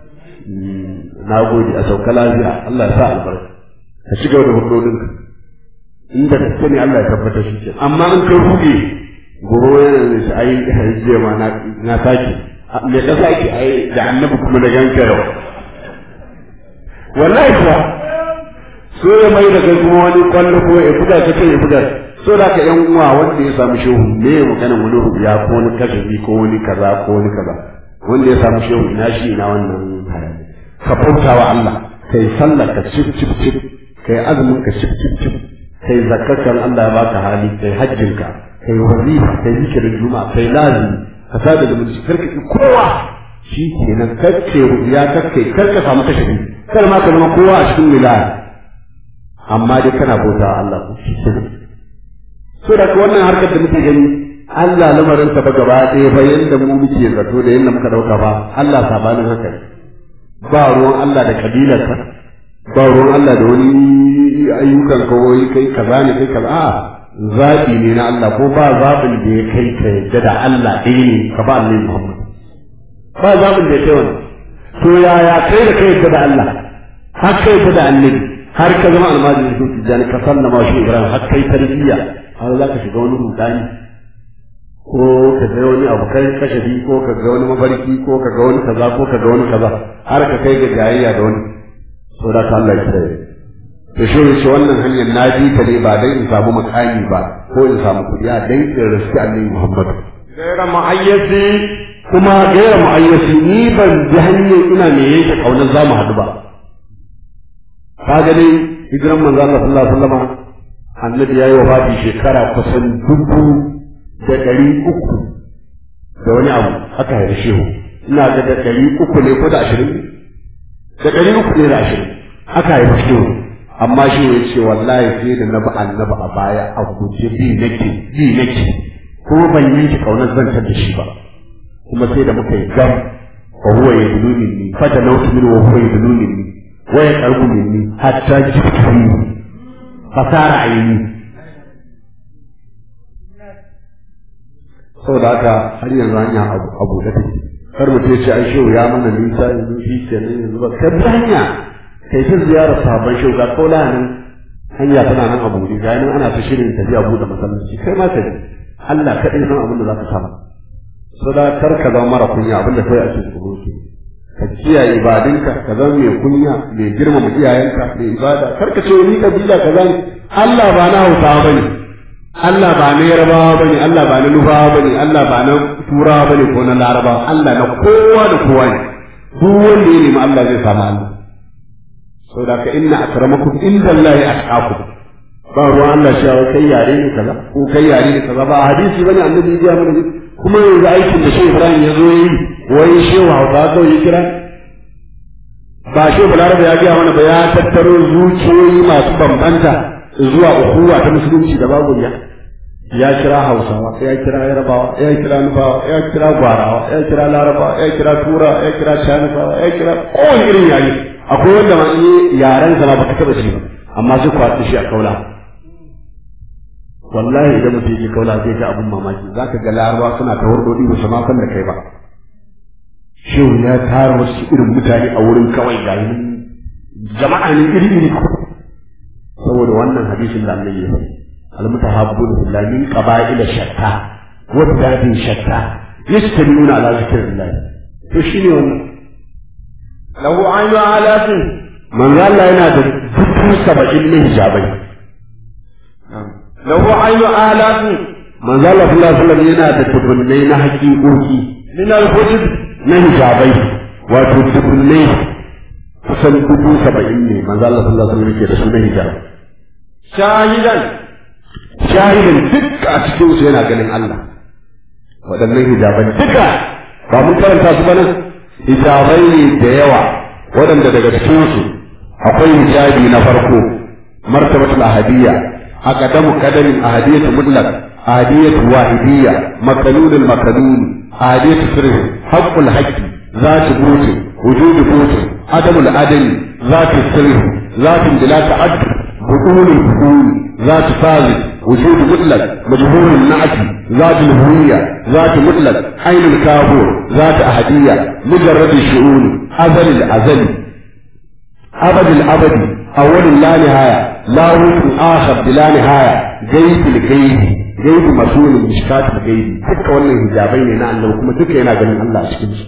na gode a sauka lafiya Allah ya sa albarka ka shiga da hudodinka inda gaske ne Allah ya tabbatar shi ke amma in ka ruge gobe yana da shi ai hajjiya ma na na sake me ka sake ai da annabi kuma da ganka yau wallahi kuwa so ya mai da kai kuma wani kwallo ko ya buga ka kai ya buga so da ka yan uwa wanda ya samu shehu me ya magana wani rubiya ko wani kashafi ko wani kaza ko wani kaza wanda ya samu shehu ina shi ina wannan hayani ka bauta wa Allah kai sallar ka cip cip cip kai azumin ka cip cip cip kai zakkakan Allah ya baka hali kai hajjinka kai wazifa kai zikirin juma'a kai lazimi ka sada da mutum karka ki kowa shi kenan karke ya karke karka samu kashe kar ma ka zama kowa a cikin wilaya amma dai kana bauta Allah ko shi kenan so da wannan harkar da muke gani Allah lamarin ta ba gaba ɗaya ba yanda mu muke zato da yanda muka dauka ba Allah sabanin haka ba ruwan Allah da kabilarka ba ruwan Allah da wani ayyukan ka wai kai kaza ne kai kaza a zaɓi ne na Allah ko ba zaɓin da ya kai ka yadda da Allah ɗaya ne ka ba Allah Muhammad ba zaɓin da ya kai wani to yaya kai da kai yadda da Allah har kai yadda da annabi har ka zama almajiri su tijjani ka sallama shi Ibrahim har kai tarbiyya har za ka shiga wani rudani ko ka ga wani abu kai kashafi ko ka ga wani mafarki ko ka ga wani kaza ko ka ga wani kaza har ka kai ga jayayya da wani saboda ka Allah ya kire to shi ne wannan hanyar na bi ta ne ba dai in samu makami ba ko in samu kuɗi a dai in rasu Annabi Muhammad gaira ma'ayyasi kuma gaira ma'ayyasi ni ban bi hanyar ina me yake kaunar za mu haɗu ba ka ga dai hijiran manzo Allah sallallahu alaihi wasallam annabi yayi wafati shekara kusan dubu da ɗari uku da wani abu haka ya shehu ina ga da ɗari uku ne ko da ashirin da ɗari uku ne da ashirin haka ya shehu amma shi ya ce wallahi sai da na bi annabi a baya a guje bi nake bi nake ko ban yanke kaunar zantar da shi ba kuma sai da muka yi gam wa huwa yaduluni ni fa da nautu min wa huwa yaduluni ni wa ya karbu minni hatta jibtu fasara aini saboda haka har yanzu hanya abu da take kar mutum ya ce ai shehu ya mana nisa yanzu shi kenan yanzu ba ka bi hanya kai ta ziyarar sabon shehu ga kola nan hanya tana nan abu ne ga nan ana ta shirin tafiya buɗe masallaci kai ma ka ji Allah kaɗai san abin da za ka samu saboda kar ka zama mara kunya abin da kai a cikin tsoro ke ka kiyaye ibadinka ka zama mai kunya mai girmama iyayenka mai ibada kar ka ce ni kabila kaza ne Allah ba na Hausawa bane Allah ba na Yarbawa bane Allah ba na Nufawa bane Allah ba na Turawa bane ko na Larabawa Allah na kowa da kowa ne duk wanda ya nemi Allah zai samu Allah saboda ka inna akramakum indallahi atqakum ba ruwan Allah shi kai yare ne kaza ko kai yare ne kaza ba hadisi bane annabi ya mana kuma yanzu aikin da Shehu Ibrahim ya zo yi wai Shehu Hausa kawai ya kira ba Shehu Balarabe ya gaya mana ba ya tattaro zuciyoyi masu bambanta zuwa ukuwa ta musulunci da babu ya ya kira Hausawa ya kira Yarbawa ya kira Nufawa ya kira Gwarawa ya kira Larabawa ya kira Tura ya kira Shanifawa ya kira kowane irin yare akwai wanda ma in yaren sa ma baka taba shi ba amma sai kwaɗi shi a kaula wallahi idan mutum yake kaula zai ga abun mamaki zaka ga larabawa suna ta hurdodi ba su ma san da kai ba shehu ya tara wasu irin mutane a wurin kawai ga jama'a ne iri iri saboda wannan hadisin da annabi ya faɗi almutahabbun billahi min qaba'ila shatta wa dadin shatta yastamuna ala zikrillah to shine wannan lahu ayyu alatin manzo Allah yana da dubu saba'in na hijabai lahu ayyu alatin manzo Allah sallallahu alaihi wasallam yana da dubunnai na haƙiƙoƙi min al-hujub na hijabai wato dubunnai kusan dubu saba'in ne manzo Allah sallallahu alaihi wasallam yake da su na hijabai shahidan shahidin duk a cikin su yana ganin Allah waɗannan hijabai duka ba mun karanta su ba nan hijabai ne da yawa waɗanda daga cikin su akwai hijabi na farko martabatul ahadiyya aqdamu qadamin ahadiyyatu mutlaq ahadiyyatu wahidiyya makalulul makalul ahadiyyatu sirr haqqul haqqi zatu butin wujudu butin adamul adami zatu sirr zatu bila ta'addud بطول البطول ذات فاضل وجود مطلق مجهول النعت ذات الهوية ذات مطلق عين الكافور ذات أحدية مجرد الشؤون أزل الأزل أبد الأبد أول لا نهاية لا وجه آخر بلا نهاية جيد الجيد جيد مسؤول مشكات الجيد تلك wannan hijabai ne na Allah kuma duka yana ganin Allah a cikin su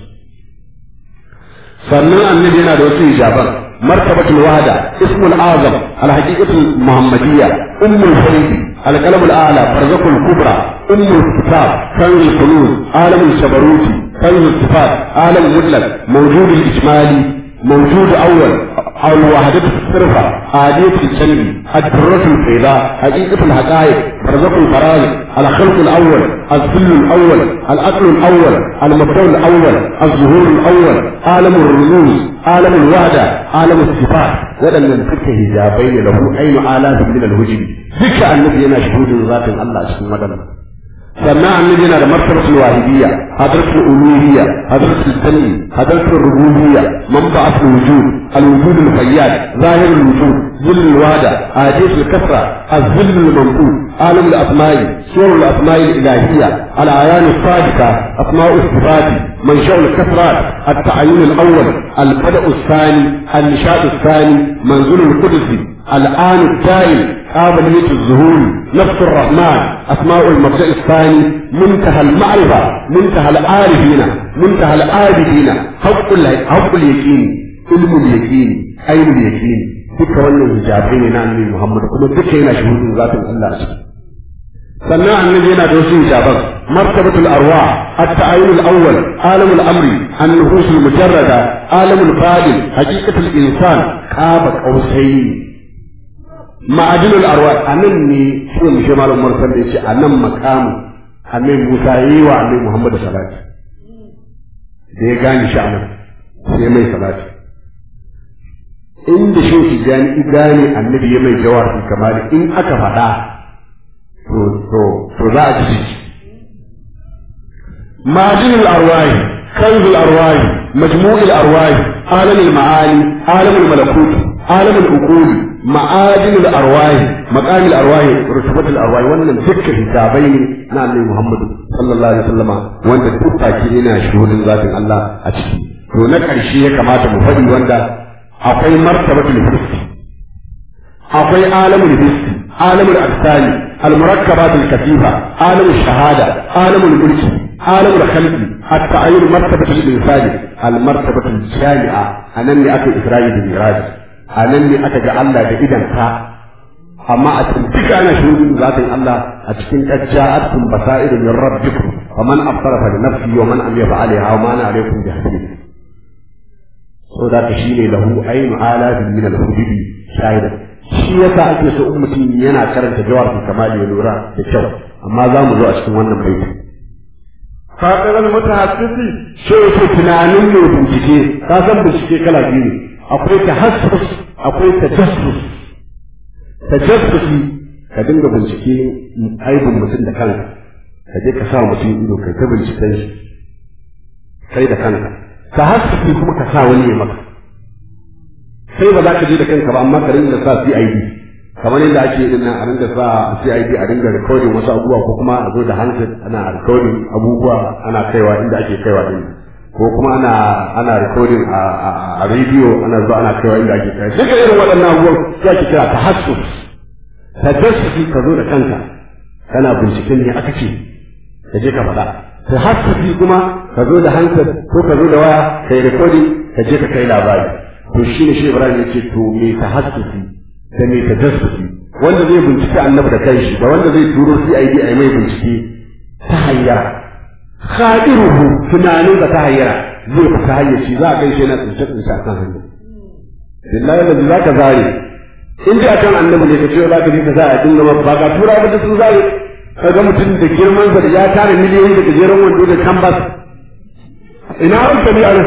sannan annabi yana da wasu hijaban مرتبة الوحدة اسم الأعظم الحقيقة المحمدية أم الفريد القلم الأعلى برزق الكبرى أم الكتاب كنز الكنوز عالم الشبروت كنز الصفات عالم مطلق موجود الإجمالي موجود أول أو الوحدة الصرفة عادية الجنب الدرة البيضاء حقيقة الحقائق برزق الفرائض الخلق الأول الذل الأول الأكل الأول المبدأ الأول الظهور الأول عالم الرموز عالم الوحدة عالم الصفات ولم ينفك هجابين له أين آلاف من الهجم ذكر النبي أنا شهود ذات الله سبحانه وتعالى sannan annabi yana da martabatul wahidiyya hadratul uluhiyya hadratul sami hadratul rububiyya manba'atul wujud al-wujud al-fayyad zahir al-wujud ظل الوادع آديس الكسرة الظل المنقول عالم الأسماء سور الأسماء الإلهية الأعيان الصادقة أسماء الصفات منشأ الكسرات التعيين الأول البدء الثاني النشاء الثاني منزول القدس الآن الدائم قابلية الظهور نفس الرحمن أسماء المبدأ الثاني منتهى المعرفة منتهى العارفين منتهى العابدين حق حق اليقين علم اليقين عين اليقين duka wannan hijabai ne na annabi Muhammad kuma duka yana shuhudin zatin Allah a ciki sannan annabi yana da wasu hijaban martabatul arwa at-ta'ayyun al-awwal alam al-amri an-nuhus al-mujarrada alam al-fadil haqiqatul insan qaba qausayn ma'adin al-arwa anan ne shi mu shi malam Umar sanda yace anan maqamu annabi Musa yi wa annabi Muhammad salati da ya gane shi anan sai mai salati inda shi ki gani gane annabi ya mai jawabi kamar in aka faɗa to to to za a ci معدن الأرواح كنز الأرواح مجموع الأرواح عالم المعاني عالم الملكوت عالم العقول معادن الأرواح مقام الأرواح رتبة الأرواح وأن ذكر حسابين نعم محمد صلى الله عليه وسلم وأن تبقى كينا شهود ذات الله أشكي to na ƙarshe ya kamata mu faɗi wanda akwai martabatul hissi akwai alamul hissi alamul afsani المركبات الكثيفة عالم الشهادة عالم الملك عالم الخلق التعين مرتبة الإنسان المرتبة الجامعة أنني أتى إسرائيل بالميراج أنني أتى جعل بإذن تا أما أتنتك أنا شهود ذات الله أتكن قد جاءتكم بصائر من ربكم ومن أبصر فلنفسه ومن أمي فعليها وما أنا عليكم بحفيظ so da ka shine lahu ainu alafin min al-hududi shahidan shi yasa ake so in mutum yana karanta jawabin kamali ya lura da kyau amma za mu zo a cikin wannan baiti fadilan mutahassisi shi yake tunanin mai bincike ka san bincike kala biyu ne akwai tahassus akwai tajassus tajassusi ka dinga bincike aibin mutum da kanka ka je ka sa mutum ido kai ta binciken shi kai da kanka tahassusi kuma ka sa wani ya maka sai ba za ka je da kanka ba amma ka rinka sa CID kamar yadda ake yin nan a ringa sa CID a ringa recording wasu abubuwa ko kuma a zo da handset ana recording abubuwa ana kaiwa inda ake kaiwa din ko kuma ana ana recording a a radio ana zuwa ana kaiwa inda ake kaiwa duka irin waɗannan abubuwan sai ake kira tahassus tajassusi ka zo da kanka kana binciken ne aka ce ka je ka faɗa tahassusi kuma ka zo da handset ko ka zo da waya kai recording ka je ka kai labari to shine shi Ibrahim ya ce to me tahassusi da mai tajassusi wanda zai bincike annabi da kanshi da wanda zai turo CID a mai bincike ta hayyara khadiruhu tunanin da ta hayyara zai fita hayyaci za a kai shi na tsince tsince a kan hanya billahi da za ka zare in dai akan annabi ne ka ce za ka je ka sa a dinga ba ba ka tura ba da sun zare ka ga mutum da girman sa da ya tare miliyoyi da gajeren wando da canvas ina hankali a nan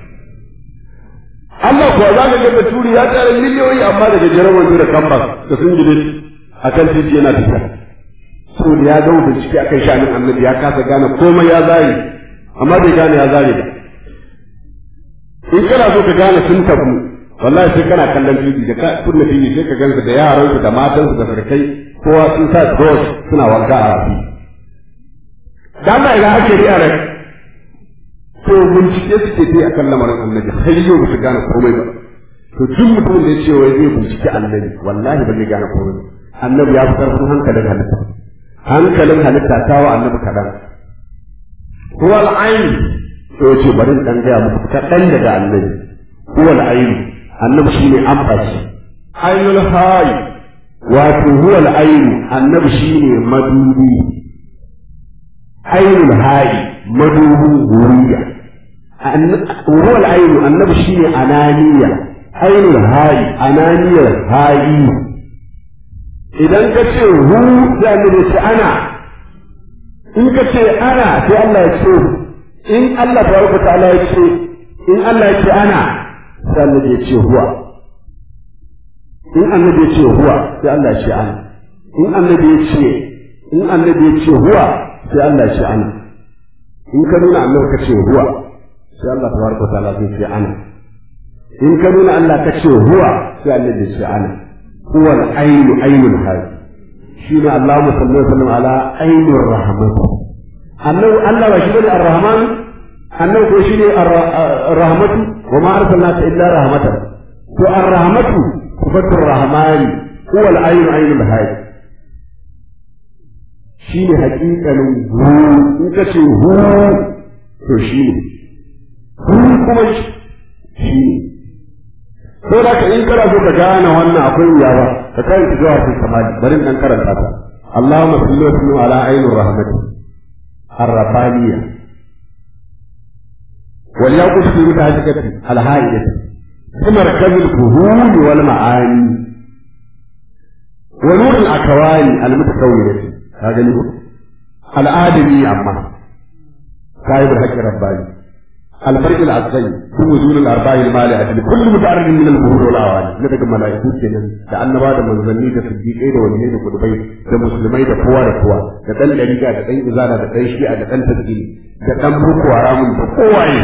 Allah kuwa za ka ga baturi ya tare miliyoyi amma da gajeren wando da kambas da sun gide a kan titi yana tafiya. So da ya gama bincike akan shanin annabi ya kasa gane komai ya zare amma bai gane ya zare ba. In kana so ka gane sun tabu wallahi sai kana kallon titi da ka kunna titi sai ka gansu da yaransu da matansu da sarkai kowa sun sa cross suna wanka a rafi. Dan ba ina ake riya rai. to bincike suke ta akan lamarin annabi har yau ba su gane komai ba to duk mutum da ya ce wai zai bincike annabi wallahi ba zai gane komai annabi ya fi karfin hankalin halitta hankalin halitta ta wa annabi kaɗan huwal ayin to ce bari dan gaya muku kaɗan daga annabi huwal ayin annabi shine amfashi ainul hayi wato huwal ayin annabi shine madubi ainul hayi madubin wuriya وهو العين النبي شيء أنانية عين الهاي أنانية هاي إذا كتير هو يعني أنا إن كتير أنا في الله يشوف إن الله تبارك وتعالى يشوف إن الله يشوف أنا في الله يشوف هو إن النبي يشوف هو في الله يشوف أنا إن النبي يشوف إن النبي يشوف هو في الله يشوف أنا إن كانوا نعمل كتير هو sai Allah tabaraka ta'ala zai ce ana in ka nuna Allah ka ce huwa sai Allah zai ce ana huwa al-ainu ainul hayy shi ne Allahumma salli wa sallam ala ainur rahmat annabi Allah ba shi bane ar-rahman annabi ko shi ne ar-rahmatu wa ma arsalnaka illa rahmatan to ar-rahmatu sifatu ar-rahmani huwa al-ainu ainul hayy shi ne haƙiƙanin hu in ka ce hu to shi ne kun kuma shi ko da ka in kana so ka gane wannan akwai wuya ba ka karanta jawabin samadi bari dan karanta ta Allahumma salli wa sallim ala ainur rahmati ar-rabbaniyya wal yaqut fi mutahajjati al-haidati fi markaz al-fuhum wal ma'ani wa nur al-akwani al-mutakawwinati ka gani ko al-adami amma kai da haƙƙin rabbani الفريق العسكري في وجود الارباع المالئه لكل متعرض من الظهور والاواني na daga mala'iku kenan da annaba da manzanni da siddiqai da waliyai da kudubai da musulmai da kowa da kowa da dan dariga da dan izara da dan shi'a da dan tasiri da dan boko haramun da kowaye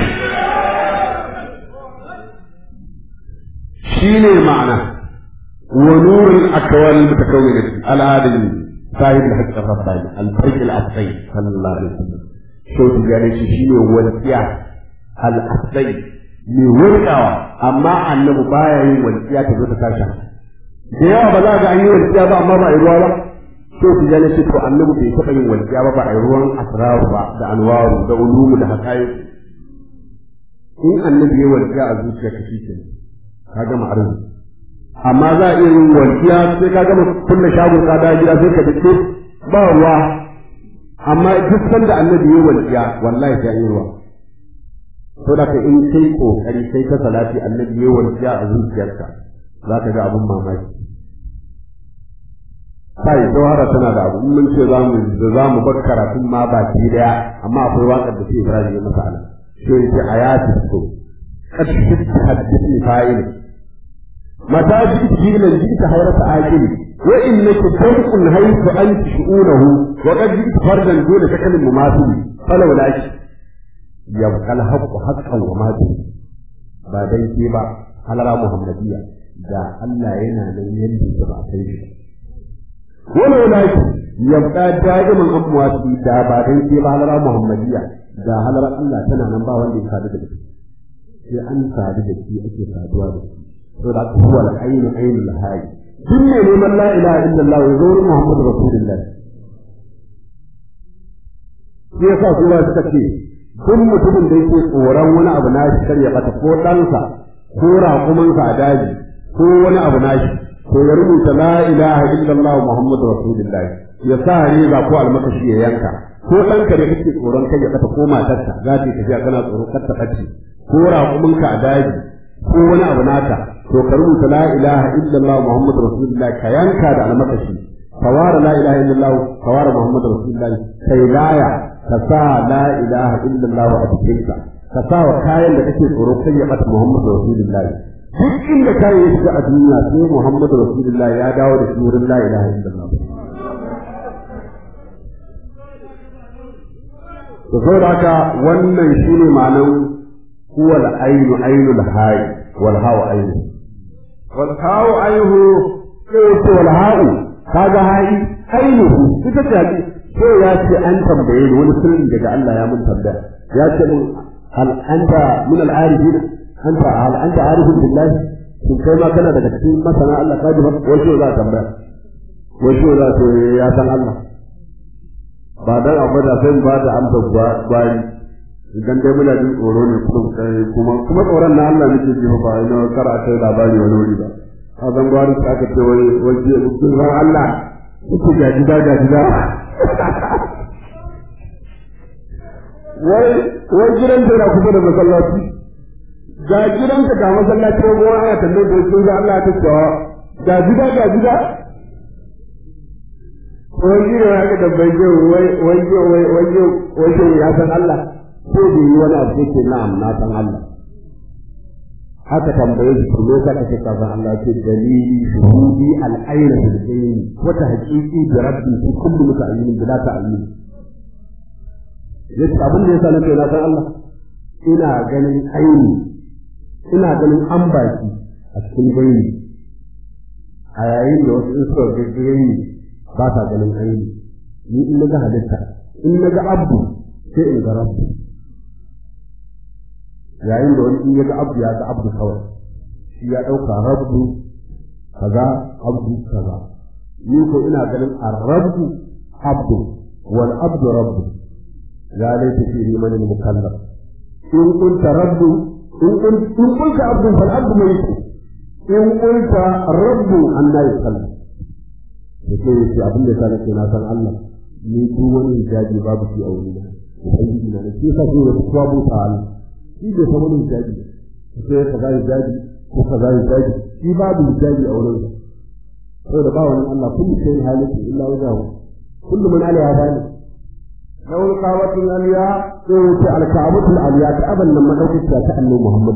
shine ma'ana wa nurul akwal mutakawwin al-adil sahib al-haqq ar-rabbani al-fariq al-asqi sallallahu alaihi wasallam shautu gane shi shine wasiya al'asai mai wurkawa amma annabi baya yin walƙiya ta zo ta tashi da yawa ba za ga an yi walƙiya ba amma ba a yi ruwa ba to ku jane ce to annabi bai taɓa yin walƙiya ba ba a yi ruwan asraru ba da anwaru da ulumu da hakayi in annabi ya walƙiya a zuciya ka shi ka gama arziki amma za a iya yin walƙiya sai ka gama kulle shagon ka da gida sai ka dace ba ruwa amma duk sanda annabi ya walƙiya wallahi sai an yi ruwa to da in kai kokari kai ta salati annabi ya warkiya a zuciyarka za ka ga abun mamaki kai jawhara tana da abu mun ce za mu da za mu bar karatun ma baki daya amma akwai waƙar da ke Ibrahim ya masa ala to yace ayatu so kad hadithni fa'il mata ji ila ji ta hayrata aqili wa innaka tarqun haythu anti shu'unahu wa qad ji fardan dole takallim mumathili falau laki yabqa al-haqqu haqqan wa ma ba dan ke ba halara muhammadiyya da Allah yana nan yadda ya ba kai shi wala wala yabqa da'iman amwati da ba dan ke ba halara muhammadiya da halara Allah tana nan ba wanda ya sadu da shi sai an sadu da shi ake saduwa da shi to da huwa al-ayn aynul hayy duk ne neman la ilaha illallah ya zo Muhammadu rasulullah shi yasa kuma suka ce duk mutumin da yake tsoron wani abu na shi kar ya bata ko ɗansa ko raƙumansa a daji ko wani abu na shi to ya rubuta la ilaha illallah muhammadu rasulullah ya sa riga ko almakashi ya yanka ko ɗanka da kake tsoron kai ya bata ko matarka za ta yi tafiya kana tsoro kar ta ɓace ko raƙumanka a daji ko wani abu naka to ka rubuta la ilaha illallah muhammadu rasulullah ka yanka da almakashi ka ware la ilaha illallah ka ware muhammadu rasulullah kai laya ka sa la ilaha illallah a cikinka ka sa wa kayan da kake tsoro kai ya bata Muhammadu Rasulullah duk inda kayan ya shiga a duniya sai Muhammadu Rasulullah ya dawo da shi wurin la ilaha illallah to saboda haka wannan shine ma'anar huwa al-ainu ainul hayy wal hawa ainu wal hawa ainu sai wal hawa kaga hayi ainihu ita ce ko ya ce an tambaye ni wani sirri daga Allah ya mun tambaya ya ce mun hal anta min al arifin anta hal anta arifun billahi shin kai ma kana daga cikin masana Allah ka ji wato za tambaya wato za to ya san Allah ba dan abu da sai ba da amsa gwari idan dai muna jin tsoro ne kuma kuma tsoron na Allah nake ji ba ina kar a kai labari wani wuri ba a zan gwari ta aka ce wai waje mutum Allah kuke ga gida ga gida wai wai gidan da kusa da masallaci ga gidan ka ga masallaci ko wani ana tambayar da sun ga Allah ta cewa ga gida ga gida wai gida ya ga dabbai je wai wai wai wai wai ya san Allah ko da yi wani abu ke na'am na san Allah haka tambaye shi kuma ka kace ka san Allah ce dalili shuhudi al-ayna bil ayn wa tahqiqi bi rabbi fi kulli muta'ayyin bila ta'yin yace abin da yasa nake na san Allah ina ganin aini ina ganin ambaki a cikin gani a yayin da wasu suka ga gani ba sa ganin aini ni in naga halitta in naga abdu sai in ga rabbi yayin da wani in ya ga abdu ya ga abdu kawai shi ya ɗauka rabbu kaza abdu kaza ni ko ina ganin ar-rabbu abdu wal abdu rabbu ya laita fi liman al-mukallaf in kunta rabbu in kun in kunta abdu fal abdu mayit in kunta rabbu anna yusallam yake yace abin da kana ce na san Allah ni duk wani jaji babu shi a wurina ubangiji na ne shi yasa sai ya kuwa buta Allah shi bai san wani hijabi sai ka zai hijabi ko ka zai hijabi shi babu hijabi a wurin saboda ba wani Allah kullu shay'in halittu illa wajahu kullu man alaiha fani law qawatul aliya sai wuce al-ka'batul aliya ta aban nan madaukakiya ta annabi Muhammad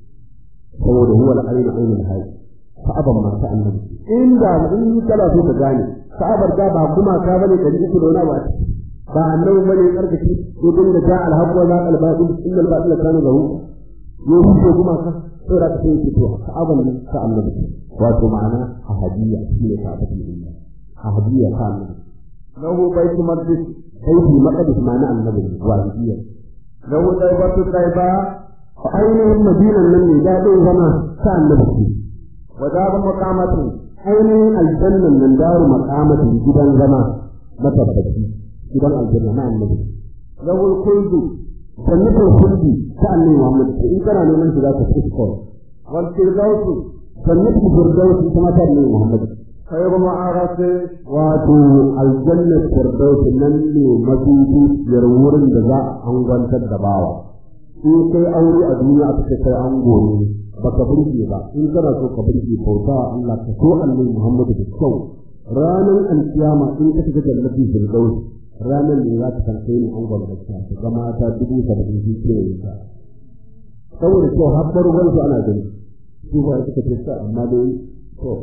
saboda huwa al-ayn aynul hayy ka'aban ma ta annabi inda in kana so ka gane ka'abar da ba kuma ka bane da ita da wani ba ba annabi bane karkashi ko din da ja alhaq wa zaqal batil innal batila kana lahu yo huce kuma ka sai da kai ki to aban nan ta annabi wato ma'ana ahadiyya shine ka bata dinna ahadiyya ka annabi lahu baitul maqdis baitul maqdis ma'ana annabi wahidiyya lahu daibatu taiba fa ainihin madinan nan ne da dai zama ta annabi wa daru maqamatin ainihin aljannan nan daru maqamatin gidan zama matabbaci gidan aljanna na annabi rawul kuldu jannatul kuldi ta annabi Muhammad in kana neman shi zaka fi kawai wal firdaus jannatul firdaus kuma ta annabi Muhammad khayru ma'arati wato aljanna firdaus nan ne madubi yar wurin da za a angwantar da bawa in kai aure a duniya aka ce kai an gore baka burge ba in kana so ka burge bauta Allah ka so annabi Muhammad da kyau ranar alkiyama in ka shiga jannatul firdaus ranar ne za ta karfe ni an gwamnati ta ga mata dubu saba'in su ke yin ta saboda kyau har barwar su ana gani su ba suka ce ta amma dai to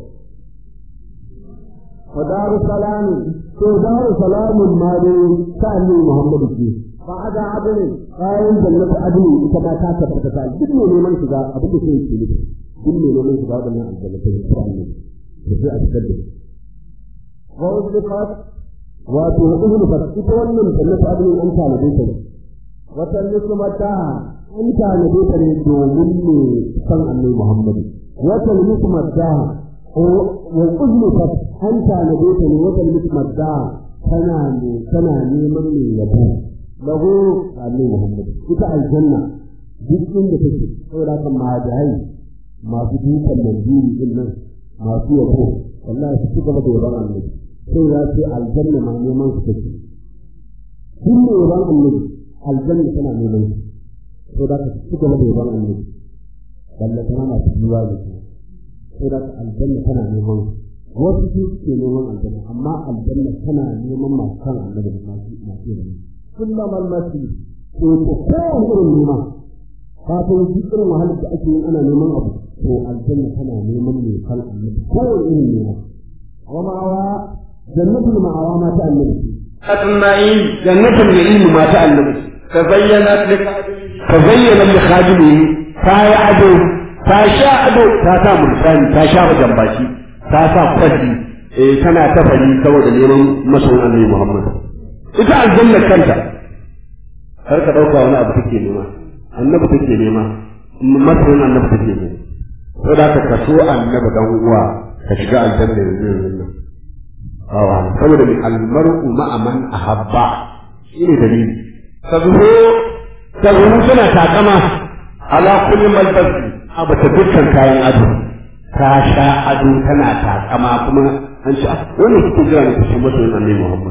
fa daru salami to daru salamun ma dai ta annabi muhammadu ce fa ada adali bayan jannatu adali ita ma ta tabbata ta duk ne neman shiga abin da sai ke nufi duk ne neman shiga waɗannan aljannatai da kuma annabi da sai a fitar da su wa uzlifat wato uzlifat ita wannan jannatu adnin an tanade ta ne wata nismata an tanade ta ne domin ne san annabi Muhammadu wata nismata wa uzlifat an tanade ta ne wata nismata tana ne tana neman ne yabo lahu annabi Muhammadu ita aljanna duk inda take saboda kan mahajai masu dukan mandiri din nan masu yabo wallahi su ci gaba da yaban annabi sai ya ce aljanna ma neman su take duk ne yaban annabi aljanna tana neman su sai da ka ci gaba da yaban annabi wallahi tana masu jiwa da su sai da aljanna tana neman su wasu su suke neman aljanna amma aljanna tana neman masu kan annabi da masu masu yaban kullum almasi to ko kowane irin nema kafin duk irin wahalar da ake yin ana neman abu to aljanna tana neman mai kan annabi kowane irin nema wa ma'awa jannatul ma'awa ma ta annabi أجمعين jannatul ilmi ma ta annabi تبينت لك ta zayyana li khadimi ta yi ado ta sha ado ta sa mulkani ta sha wajen baki ta sa kwaji eh tana ta fari saboda neman masoyin annabi Muhammad ita aljanna kanta har ka dauka wani abu take nema annabi take nema masoyin annabi take nema saboda ka kaso annabi dan uwa ka shiga aljanna yanzu yanzu nan awa saboda mai almar'u ma'a man ahabba shine dalili تظهر tazuru tana takama ala kulli malbasi a bata dukkan kayan ado ta sha ado tana takama kuma an ce ah wannan kike jira ne kusa masoyin annabi Muhammad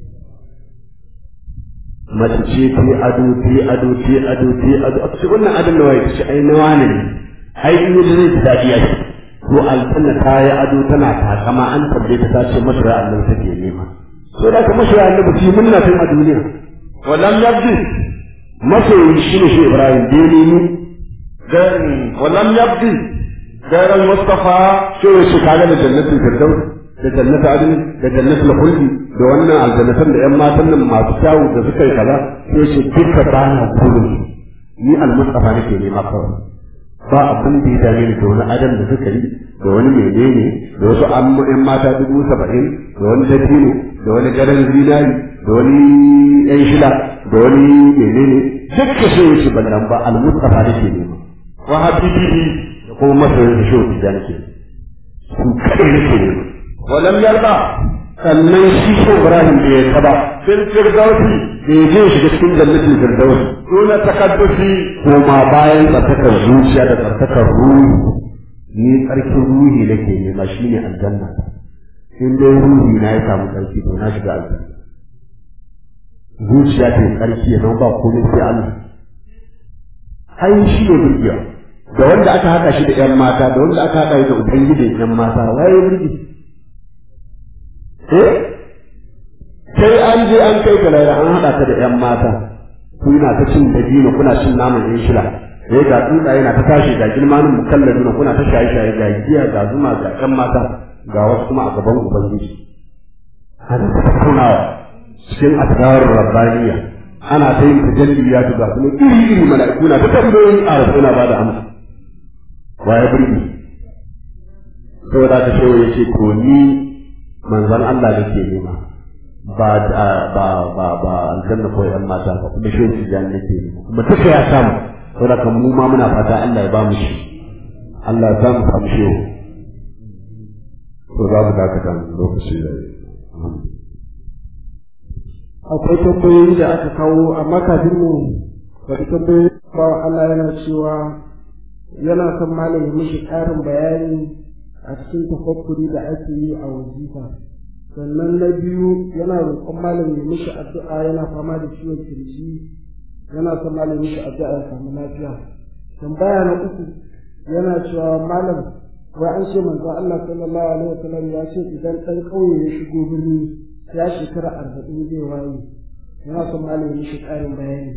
mace ce ta yi ado ta yi ado ta yi ado ta yi ado a ce wannan adon da waye ce ai na wane ne ai in yi zai ji daɗi ya ce to aljanna ta yi ado tana takama an tambaye ta ta ce masoya annabi take nema so da ka masoya annabi shi munna tun a duniya ولم يبدي masoyi shi ne shi Ibrahim da ya nemi غير ولم يبدي غير المصطفى cewa shi kaga da jannatin firdaus da jannatin adin da jannatin khuldi da wannan aljannatan da yan matan nan masu kyawu da suka yi kaza sai shi duka ba na kullum ni almustafa nake nema kawai ba abin da ya dame ni da wani adam da suka yi da wani menene da wasu an yan mata dubu saba'in da wani dabino da wani gadon zinari da wani yan shida da wani menene dukka sai ya ce ballan ba almustafa nake nema وحبيبه da kuma masoyin da shehu tijjani ke su kaɗai nake nema ولم يرضى sannan shi ko Ibrahim bai yarda ba في الفردوس bai je shiga cikin jannatin firdaus دون تقدس ko ma bayan tsarkakar zuciya da tsarkakar ruhi ni tsarkin ruhi nake nema shine aljanna in dai ruhi na ya samu tsarki to na shiga aljanna zuciya ta yi tsarki ya zama ba komai sai Allah ai shi ne burgiya da wanda aka haɗa shi da ƴan mata da wanda aka haɗa shi da ubangijin ƴan mata waye burgi eh sai an je an kai ka laira an haɗa ka da ƴan mata kuna ta cin dabino kuna cin naman ƴan shila sai ga tsuntsaye na ta tashi ga girmanin mukalladuna kuna ta shaye shaye ga giya ga zuma ga ƴan mata ga wasu kuma a gaban ubangiji ana ta tattaunawa cikin asrar rabbaniya ana ta yin tajalliya ta ga kuma iri iri mala'iku na ta tambayoyin a rasu na ba da amsa waye burgi saboda ta shewa ya ce to ni manzon Allah nake nema ba da ba ba ba aljanna ko yan mata ba kuma shehu tijani nake nema kuma duka ya samu saboda kan mu ma muna fata Allah ya ba mu shi Allah ya samu samu shehu to za mu dakata mu lokaci da akwai tambayoyi da aka kawo amma kafin mu bari tambayoyi ba Allah yana cewa yana son malam ya mishi ƙarin bayani a cikin tafakkuri da ake yi a wazifa sannan na biyu yana roƙon malam ya mishi addu'a yana fama da ciwon kirji yana son malam ya mishi addu'a ya samu lafiya tambaya na uku yana cewa malam wai an ce manzo Allah sallallahu alaihi wasallam ya ce idan ɗan ƙauye ya shigo birni ya shekara arba'in zai waye yana son malam ya mishi ƙarin bayani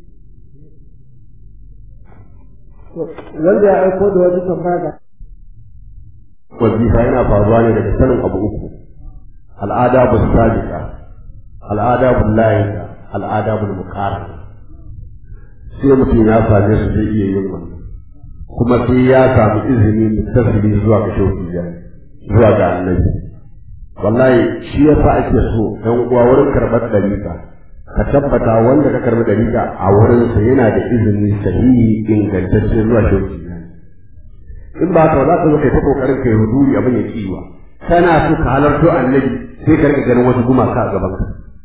wanda ya aiko da wani tambaya ga wazifa yana faruwa ne daga sanin abu uku al'ada bu sadiqa al'ada bu laika al'ada bu muqarrana sai mutum ya same su zai iya yin wannan kuma sai ya samu izini mutasili zuwa ga shaukiya zuwa ga annabi wallahi shi yasa ake so ɗan uwa wurin karɓar dariƙa ka tabbata wanda ka karɓi dariƙa a wurinsa yana da izini sahihi ingantacce zuwa shaukiya in ba ka za ka zo kai ta kokarin kai huduri abin ya kiwa kana so ka halarto annabi sai ka rika ganin wasu gumaka a gaban ka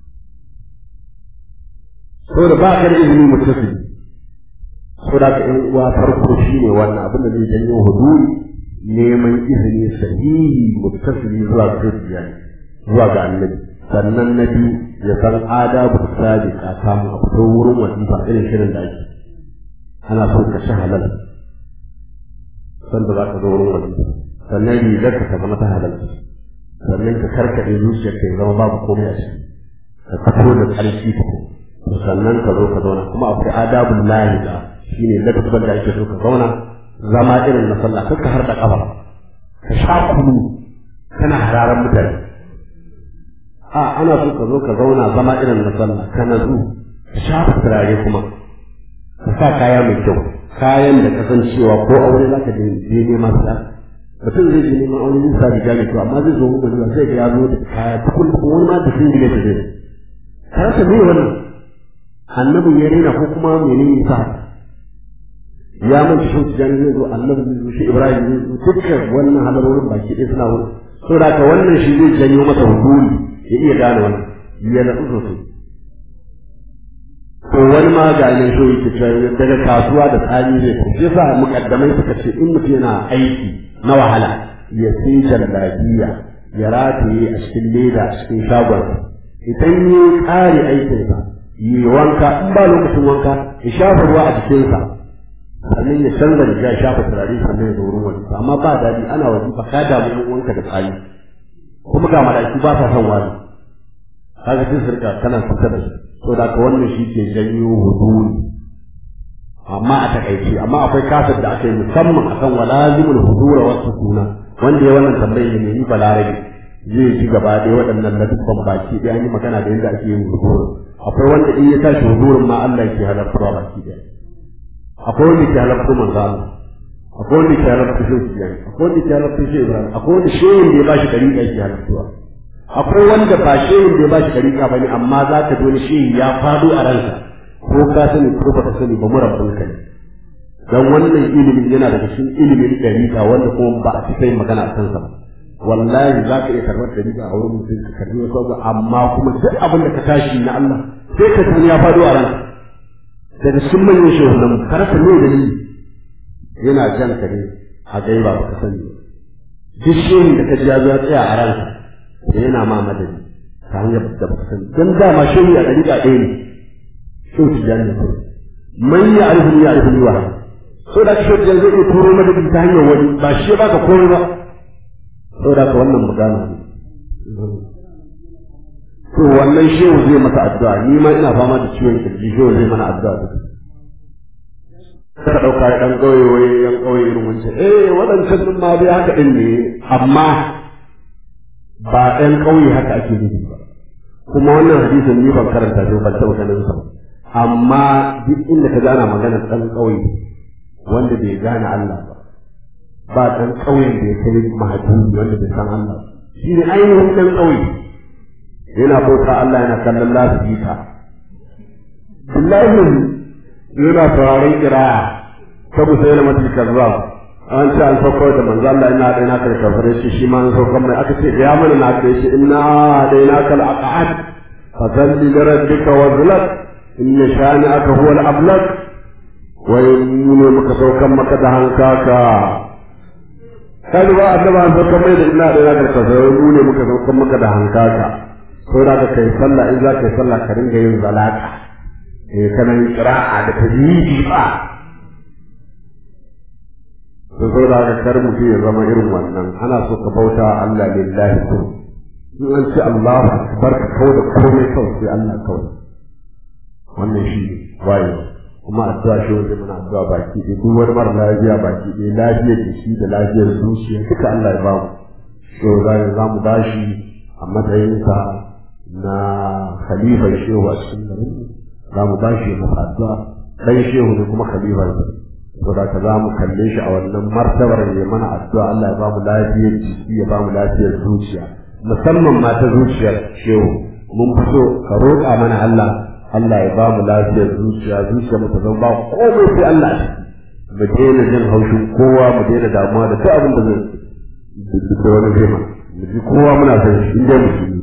saboda ba ka da izini mutasili saboda ka yan uwa farko shine wannan abin da zai janyo huduri neman izini sahihi mutasili zuwa ga shaukiya zuwa ga annabi sannan na biyu ya san adabu sadiqa kamun a fito wurin wajiba irin shirin da ake ana son ka sha halal sanda za ka zo wurin wajiba sannan rigar ka ta zama ta halal sannan ka karkaɗe zuciyar ka ya zama babu komai a ciki ka fito da ƙarfi to sannan ka zo ka zauna kuma akwai adabun lahiqa shine ladabban da ake so ka zauna zama irin na sallah kar ka harda kafa ka sha kunu kana hararan mutane a ana so ka zo ka zauna zama irin na sallah ka nazu ka shafa turare kuma ka sa kaya mai kyau kayan da kasancewa ko aure za ka je neman sa mutum zai je neman aure zai sa riga mai kyau amma zai zo muku zuwa sai ga ya zo da kaya tukun wani ma da singile ta zai ka rasa me wannan annabin ya rena ko kuma menene sa ya manta shi tijani zai zo annabi zai zo shi ibrahim zai zo dukkan wannan halarorin baki ɗaya suna wurin saboda ka wannan shi zai janyo masa huduri ya iya gane wannan ya natsu sosai to wani ma ga ne so yake cewa daga kasuwa da tsari zai ko sai sa mukaddamai suka ce in mutum yana aiki na wahala ya sai jallabiya ya rataye a cikin leda a cikin shagon idan ya kare aikinsa yi wanka in ba lokacin wanka ya shafa ruwa a jikinsa sannan ya canza riga ya shafa turare sannan ya zo wurin wani amma ba daɗi ana wajifa ka damu yan uwanka da tsari kuma ga mala'iku ba sa son wani kaga sai su rika kana kusa da su to da ka wannan shi ke janyo huduri amma a takaice amma akwai kasar da aka yi musamman akan walazimul hudura wa sukuna wanda ya wannan tambayi ne ni balarabe zai ci gaba da waɗannan ladubban baki ɗaya an yi magana da yadda ake yin hudura akwai wanda in ya tashi hudurin ma Allah ke halartarwa baki ɗaya akwai wanda ke halartar manzo Allah akwai wanda ke halartar shi Tijjani akwai wanda ke halartar shi Ibrahim akwai wanda shehin da ya bashi dariƙa ke halartuwa akwai wanda ba shehin da ya bashi dariƙa bane amma za ka ji wani shehi ya fado a ransa ko ka sani ko ba ka sani ba mu rabbul kai dan wannan ilimin yana daga cikin ilimin dariƙa wanda kuma ba a cikin magana a kansa ba wallahi za ka iya karɓar dariƙa a wurin mutum ka karɓi wasu abu amma kuma duk abin da ka tashi na Allah sai ka sani ya fado a ransa daga cikin manyan shehunan karasa ne da ni yana jan ka ne a gaiba ba ka sani duk shehin da ka ji ya zo ya tsaya a ranka da yana ma madadi ta hanyar da ba ka sani don dama shehi a ɗariƙa ɗaya ne shehu tijjani ne kawai man ya arifu ya arifu wa so da shehu tijjani zai iya turo madadi ta hanyar wani ba shi ya baka komai ba so da ka wannan magana ne to wannan shehu zai maka addu'a ni ma ina fama da ciwon kirji shehu zai mana addu'a duka ka ɗauka ɗan ƙauye wai yan ƙauye irin wancan eh waɗancan ɗin ma dai haka ɗin ne amma ba ɗan ƙauye haka ake nufi ba kuma wannan hadisin ni ban karanta shi ban taɓa ganin sa amma duk inda ka gana magana ɗan ƙauye wanda bai gane Allah ba ba ɗan ƙauyen da ya kai mahajjubi wanda bai san Allah shi ne ainihin ɗan ƙauye yana bauta Allah yana kallon lafiya billahi yana sauraron kiraya ta musayi na matul kazzab an ce an saukar da manzo Allah ina da ina kai kafare shi shi ma an saukar mai aka ce ya mana na kai shi inna da ina kal aqad fa salli li rabbika wazlak inna shani'aka huwa al ablak wa ne muka saukar maka da hankaka kai ba annaba an saukar mai da ina da ina kai kafare mu ne muka saukar maka da hankaka ko da ka kai sallah in za ka yi sallah ka ringa yin zalaka eh kana yin qira'a da tajwidi ba to so da kar mutum ya zama irin wannan ana so ka bauta Allah lillahi ko in an ce Allahu akbar ka kawo da komai kawai sai Allah kawai wannan shi waye kuma addu'a shi wanda muna addu'a baki ɗaya duk wani mara lafiya baki ɗaya lafiyar da shi da lafiyar zuciya duka Allah ya bamu so za mu bashi a matsayinsa na khalifar shehu a cikin garin za mu ba shi masa addu'a dan shehu ne kuma khalifar saboda ka za mu kalle shi a wannan martabar ya mana addu'a Allah ya ba mu lafiyar jiki ya ba mu lafiyar zuciya musamman ma ta zuciyar shehu mun fito ka roƙa mana Allah Allah ya ba mu lafiyar zuciya zuciya mu ta zama ba komai sai Allah shi mu daina jin haushin kowa mu daina damuwa da duk abin da zai da wani zai ma mu ji kowa muna son shi inda musulmi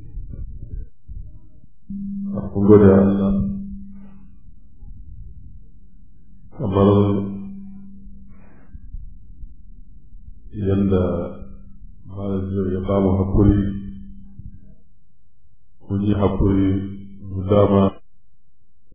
kun gode Allah kamar yadda malamin ya ba mu hakuri mun yi hakuri mu dama